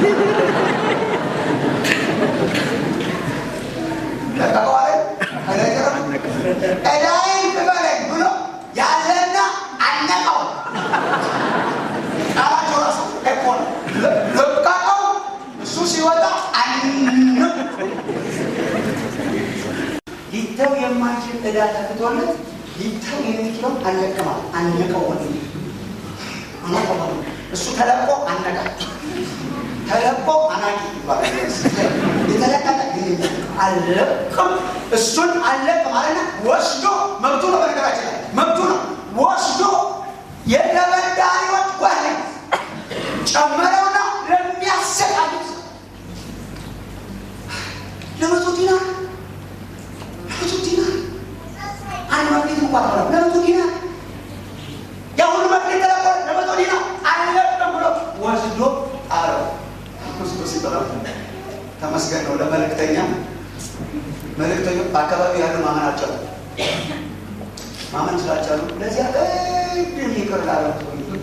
S1: ለቀቀዋለ አይላይቀረም ዕዳይን ክፈለኝ ብሎ ያዘና አነቀው። ቃላቸው ራሱ እኮ ነው። ለቀቀው። እሱ ሲወጣ አነ ሊተው የማይችል ዕዳ ተፍቶለት ሊተው የሚችለው አለቅማል። አነቀው ወ አነቀው እሱ ተለቆ አነቀ ተለቆ አናቂ ይባላል። የተለቀቀ አለቅም እሱን አለቅ ማለት ነው። ወስዶ መብቱ ነው። በነገራችን ላይ መብቱ ነው። ወስዶ የተበዳሪዎች ወህኒ ጨመረውና ለሚያሰቃዩት ለመቶ ዲናር ለመቶ ዲናር አንድ መክሊት እንኳን ሆነ ለመቶ ዲናር የአሁኑ መክሊት ተለቆ ለመቶ ዲናር አለቅም ብሎ ወስዶ አረው ወስዶ ሲበላ ተመስገን ነው ለመልእክተኛ መልእክተኞች በአካባቢ ያሉ ማመን አልቻሉ። ማመን ስላልቻሉ ለዚያ ቅድም ይቅር ላለው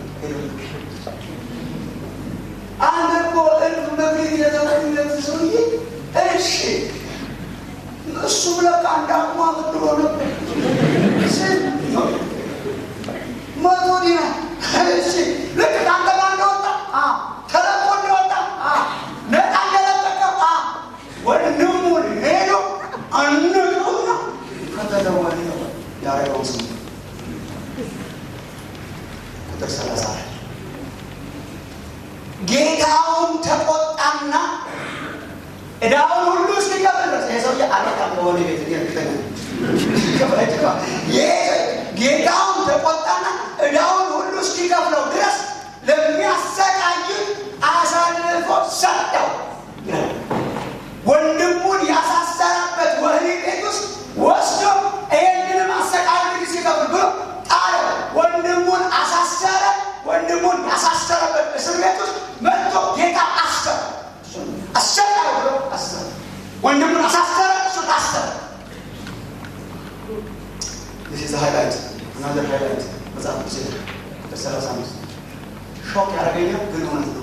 S1: አንተ እኮ እልፍ መክሊት የተወለት ሰውዬ እሺ፣ እሱም ለካ እንዳቅሙ አበድሮ ነበር መቶ ዲናር እሺ፣ ልክ ከአንተ ጋር እንደወጣ ተለቆ እንደወጣ ነፃ እንደለቀቀ ወንድሙን ሄዶ አንቀውና ከተደወለ ያረገው ስም ቁጥር ሰላሳ ጌታውን ተቆጣና ዕዳውን ሁሉ እስኪከፍል ድረስ ይህ ሰውዬ አለቃም በሆነ ቤት እርግጠኛ ጌታውን ተቆጣና ዕዳውን ሁሉ እስኪከፍለው ድረስ ለሚያሰቃይ አሳልፎ ሰጠው። ወንድሙን ያሳሰረበት ወህኒ ቤት ውስጥ ወስዶ ይህንንም አሰቃቂ ሲከፍል ብሎ ጣለው። ወንድሙን አሳሰረ። ወንድሙን ያሳሰረበት እስር ቤት ውስጥ መጥቶ ጌታ አሰረ። አሰቃቂ ብሎ አሰረ። ወንድሙን አሳሰረ። እሱ ታሰረ። ይህ ሃይላይት ናዘር ሃይላይት መጽሐፍ ቅዱስ ቁጥር ሰላሳ አምስት ሾክ ያደረገኛል ግን እውነት ነው።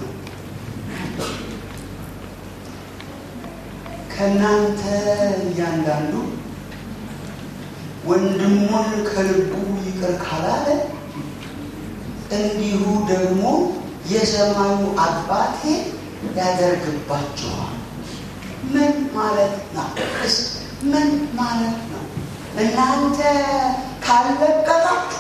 S1: ከእናንተ እያንዳንዱ ወንድሙን ከልቡ ይቅር ካላለ እንዲሁ ደግሞ የሰማዩ አባቴ ያደርግባችኋል። ምን ማለት ነው? ምን ማለት ነው? እናንተ ካለቀቃችሁ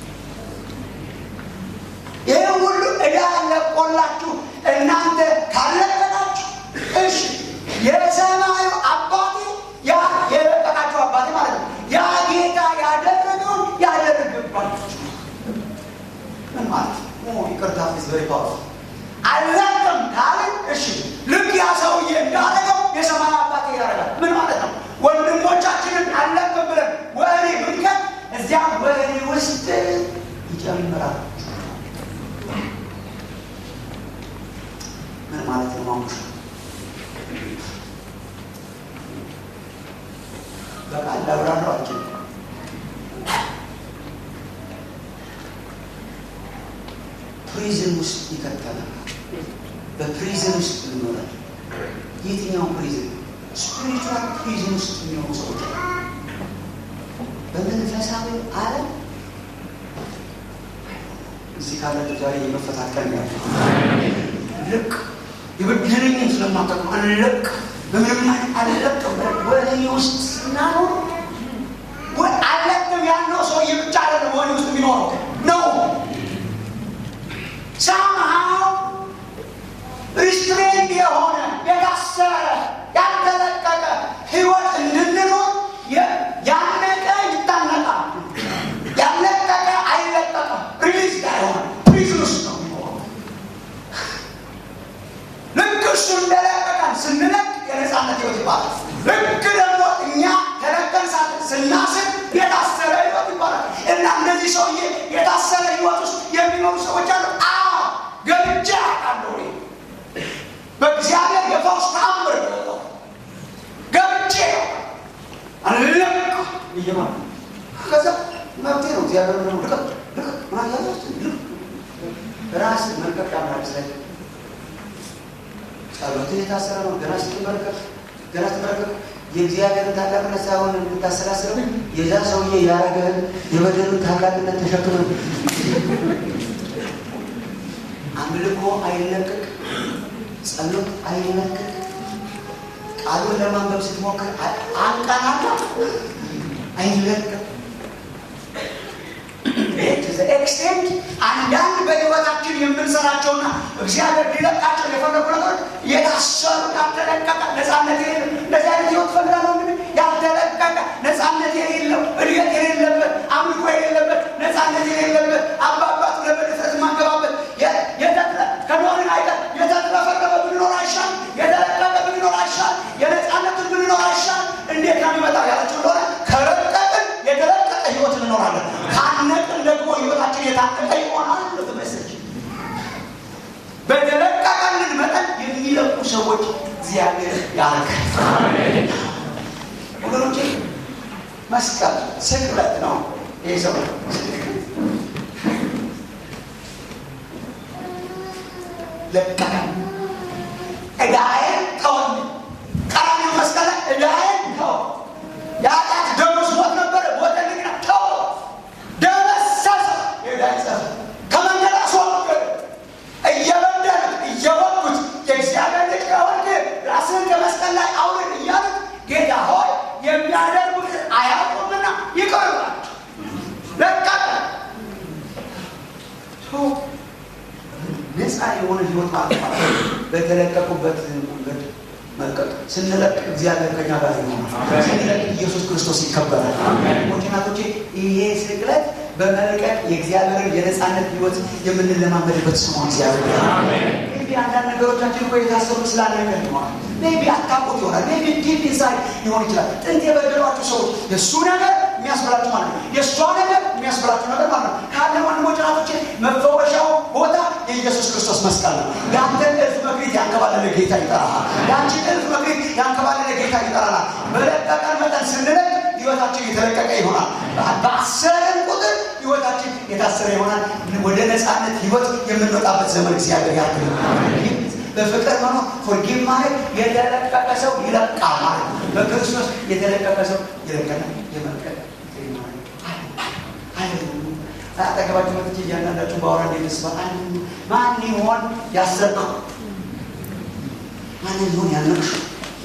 S1: ይህ ሁሉ ዕዳ ለቆላችሁ እናንተ ካለቀቃችሁ እሺ የሰማዩ አባቴ ያ የለቀቃችሁ አባቴ ማለት ነው። ያ ጌታ ያደረገውን ያደርግባችሁ። ምን ማለት ነው? ይቅርታ ፊዝ በሪ ፓወር አለቅም ካልን እሺ ልክ ያ ሰውዬ እንዳደረገው የሰማዩ አባቴ ያደርጋል። ምን ማለት ነው? ወንድሞቻችንን አለቅም ብለን ወህኒ ብንከት እዚያ ወህኒ ውስጥ ይጨምራል። ምን ማለት ነው? ማሙሻ በቃል ላብራራው አልችልም። ፕሪዝን ውስጥ ይከተናል። በፕሪዝን ውስጥ እንኖራለን። የትኛው ፕሪዝን ስፒሪቹዋል ፕሪዝን ውስጥ የሚሆኑ ሰዎች በመንፈሳዊ ዓለም እዚህ ካላችሁ ዛሬ የመፈታት ቀን ያለ ልቅ የበደለኝን ስለማጠቅም አለቅ በምንም አይነት አለቅም ወህኒ ውስጥ ስናኖር አለቅም ያለው ሰውዬ ብቻ አይደለም ወህኒ ውስጥ የሚኖረው ነው ሳምሃው ሪስትሬንድ የሆነ የታሰረ ያልተለቀቀ ህይወት እንድንኖር ያነቀ ይታነቃል ያለቀቀ አይለቀቅም ሪሊዝ ያልሆነ ፕሪዝን ውስጥ ነው የሚኖረው ልክ እሱ እንደለቀቀን ስንለቅ የነፃነት ህይወት ይባላል ልክ ደግሞ እኛ ተለቀን ስናስብ የታሰረ ህይወት ይባላል እና እነዚህ ሰውዬ የታሰረ ህይወት ውስጥ የሚኖሩ ሰዎች አሉ አዎ ገብቼ አውቃለሁ በእግዚአብሔር የፈውስ ታምር ገብቼ አለቅ እየማ ከዛ መብቴ ነው እግዚአብሔር ነው ልቀቅ ልቀቅ ማለት ራስ መልቀቅ ያምራል ስለ ጸሎት የታሰረ ነው ገና ስትመለከት ገና ስትመለከት የእግዚአብሔርን ታላቅነት ሳይሆን የምታሰላስለው የዛ ሰውዬ ያረገህን የበደሉን ታላቅነት ተሸክመ አምልኮ አይለቅቅ ጸሎት አይለቅቅ ቃሉን ለማንበብ ስትሞክር አንቀናታ አይለቅቅ ኤክስቴንት አንዳንድ በህይወታችን የምንሰራቸውና እግዚአብሔር ሊለቃቸው የፈለጉ ነገሮች የታሰሩ ያልተለቀቀ ነፃነት የሌለው እንደዚህ አይነት ህይወት ፈልጋለሁ እንግዲህ ያልተለቀቀ ነፃነት የሌለው እድገት የሌለበት አምልኮ የሌለበት ነፃነት የሌለበት አባባቱ ለበድፍረት ማገባበት ከኖርን አይቀር የተትረፈረፈ ብንኖር አይሻል የተለቀቀ ብንኖር አይሻል የነፃነትን ብንኖር አይሻል እንዴት ነው የሚመጣው ያላቸው እንደሆነ ከለቀቅን የተለቀቀ ህይወት እንኖራለን ካነቅን ደግሞ ህይወታችን የታቀቀ ይሆናል ትመስል በተለቀቀልን መጠን የሚለቁ ሰዎች እግዚአብሔር ያልከ ወገኖቼ መስቀል ስቅለት ነው ይህ ሰው ለቀቀ እዳዬን ተወኝ ቀራንዮ መስቀል ላይ እዳዬን ተው የኃጢአት ደሞዝ ሞት ነበረ ሞት እንደገና ተው ደመሰሰ የዕዳዬን ጽሕፈት ከመንገድ አስወገደ እየበደሉት እየወጉት የእግዚአብሔር ልጅ ከሆንክ ራስህን ከመስቀል ላይ አውርድ እያሉት ጌታ ሆይ የሚያደርጉትን አያውቁምና ይቅር በላቸው ለቀቀ ነፃ የሆነ ህይወት ማጥፋት በተለቀቁበት መንገድ መልቀቅ ስንለቅ እግዚአብሔር ከኛ ጋር ይሆናል ስንለቅ ኢየሱስ ክርስቶስ ይከበራል ወንድናቶቼ ይሄ ስቅለት በመልቀቅ የእግዚአብሔርን የነፃነት ህይወት የምንለማመድበት ስሙ እግዚአብሔር ቢ አንዳንድ ነገሮቻችን እኮ የታሰሩ ስላለቀን ይሆናል ቢ አታውቁት ይሆናል ቢ ዲፕ ኢንሳይድ ሊሆን ይችላል ጥንት የበደሏችሁ ሰዎች የእሱ ነገር የሚያስብላችሁ ማለት ነው የእሷ ነገር የሚያስብላችሁ ነገር ማለት ነው ካለ ወንድሞች ናቶቼ መፈወሻው ቦታ የኢየሱስ ክርስቶስ መስቀል ነው የአንተን እልፍ መክሊት ያንከባለለ ጌታ ይጠራሃል የአንቺን እልፍ መክሊት ያንከባለለ ጌታ ይጠራናል በለቀቀን መጠን ስንለቅ ህይወታችን የተለቀቀ ይሆናል በአሰረን ቁጥር ህይወታችን የታሰረ ይሆናል ወደ ነፃነት ህይወት የምንወጣበት ዘመን እግዚአብሔር ያክል በፍቅር መኖር ፎርጊቭ ማለት የተለቀቀ ሰው ይለቃል ማለት ነው በክርስቶስ የተለቀቀ ሰው ይለቀናል የመልቀቅ አጠገባችሁ መጥቼ እያንዳንዳችሁ በአውራ እንደተስፋ ማን ይሆን ያሰብከው ማን ይሆን ያልነቅሽው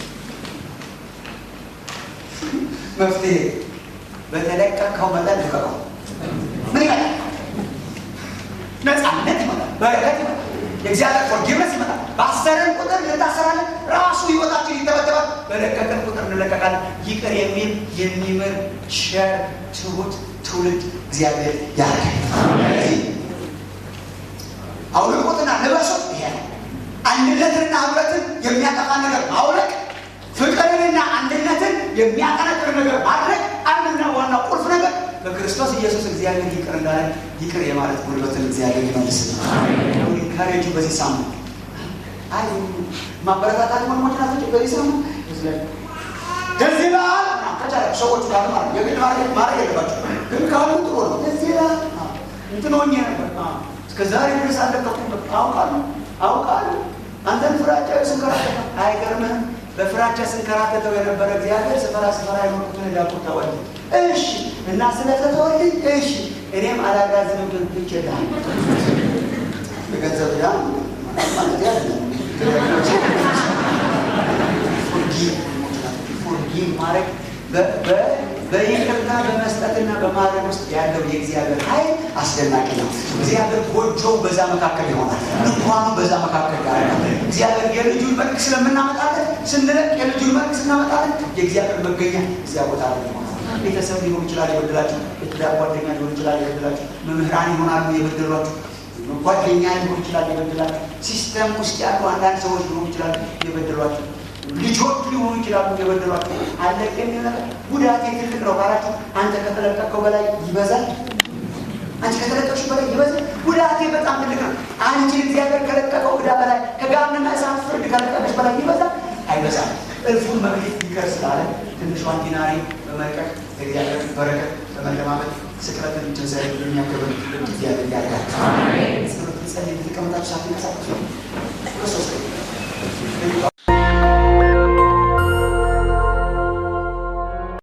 S1: መፍትሄ በተለቀቀው መጠን ልቀቀው ምን ይመጣል ነፃነት ይመጣል በረከት ይመጣል የእግዚአብሔር ፎርጊቭነስ ይመጣል በአሰረን ቁጥር እንታሰራለን ራሱ ህይወታችን ይተበተባል በለቀቀን ቁጥር እንለቀቃለን ይቅር የሚል የሚምር ሸር ትሁት ትውልድ እግዚአብሔር ያደርጋል አውልቁትና ልበሱት ይሄ ነው አንድነትንና ህብረትን የሚያጠፋ ነገር ማውለቅ ፍቅርንና አንድነትን የሚያጠነክር ነገር ማድረግ አንድና ዋና ቁልፍ ነገር በክርስቶስ ኢየሱስ እግዚአብሔር ይቅር እንዳለ ይቅር የማለት ጉልበትን እግዚአብሔር ይመልስ ካሬጁ በዚህ ሳምንት አይ ማበረታታት ወንድሞች ናቸው በዚህ ሳምንት ደስ ይላል ከቻለ ሰዎቹ ጋር ማለት የግድ ማድረግ ማድረግ የለባቸው ግን ካሉ ጥሩ ነው ደስ ይላል እንትን ሆኜ ነበር እስከ ዛሬ ድረስ አለቀቁ አውቃለሁ አውቃለሁ አንተን ፍራቻ ስንከራተት አይገርምህም? በፍራቻ ስንከራተተው የነበረ እግዚአብሔር ስፈራ ስፈራ የኖርኩትን ዳቁ ተወልድ እሺ እና ስለተተወልድ እሺ እኔም አላጋዝንም ይችላል የገንዘብ ዳ ማለት ያለ ፎርጊቭ ማድረግ በይቅርታ በመስጠትና በማድረግ ውስጥ ያለው የእግዚአብሔር ኃይል አስደናቂ ነው። እግዚአብሔር ጎጆው በዛ መካከል ይሆናል። ድንኳኑ በዛ መካከል ያደርጋል። እግዚአብሔር የልጁን መልክ ስለምናመጣለን ስንለቅ የልጁን መልክ ስናመጣለን የእግዚአብሔር መገኛ እዚያ ቦታ ላይ ይሆናል። ቤተሰብ ሊሆን ይችላል የበደላችሁ፣ የትዳር ጓደኛ ሊሆን ይችላል የበደላችሁ፣ መምህራን ይሆናሉ የበደሏችሁ፣ ጓደኛ ሊሆን ይችላል የበደላችሁ፣ ሲስተም ውስጥ ያሉ አንዳንድ ሰዎች ሊሆኑ ይችላሉ የበደሏችሁ ልጆች ሊሆኑ ይችላሉ የበደሏቸው። አለቅ የሚል ነገር ጉዳቴ ትልቅ ነው ካላችሁ አንተ ከተለቀቀው በላይ ይበዛል። አንቺ ከተለቀቅሽ በላይ ይበዛል። ጉዳቴ በጣም ትልቅ ነው። አንቺ እግዚአብሔር ከለቀቀው ዕዳ በላይ ከጋምና እሳት ፍርድ ከለቀቀሽ በላይ ይበዛል አይበዛም። እልፉን መክሊት ይቅር ስላለ ትንሿን ዲናሪ በመልቀቅ እግዚአብሔር በረከት በመለማመድ ስቅለትን ትንሣኤ የሚያከብር እግዚአብሔር ያደርጋል። ጸሎት ጸልይ ተቀምጣችሁ ሳትንቀሳቀሱ ክርስቶስ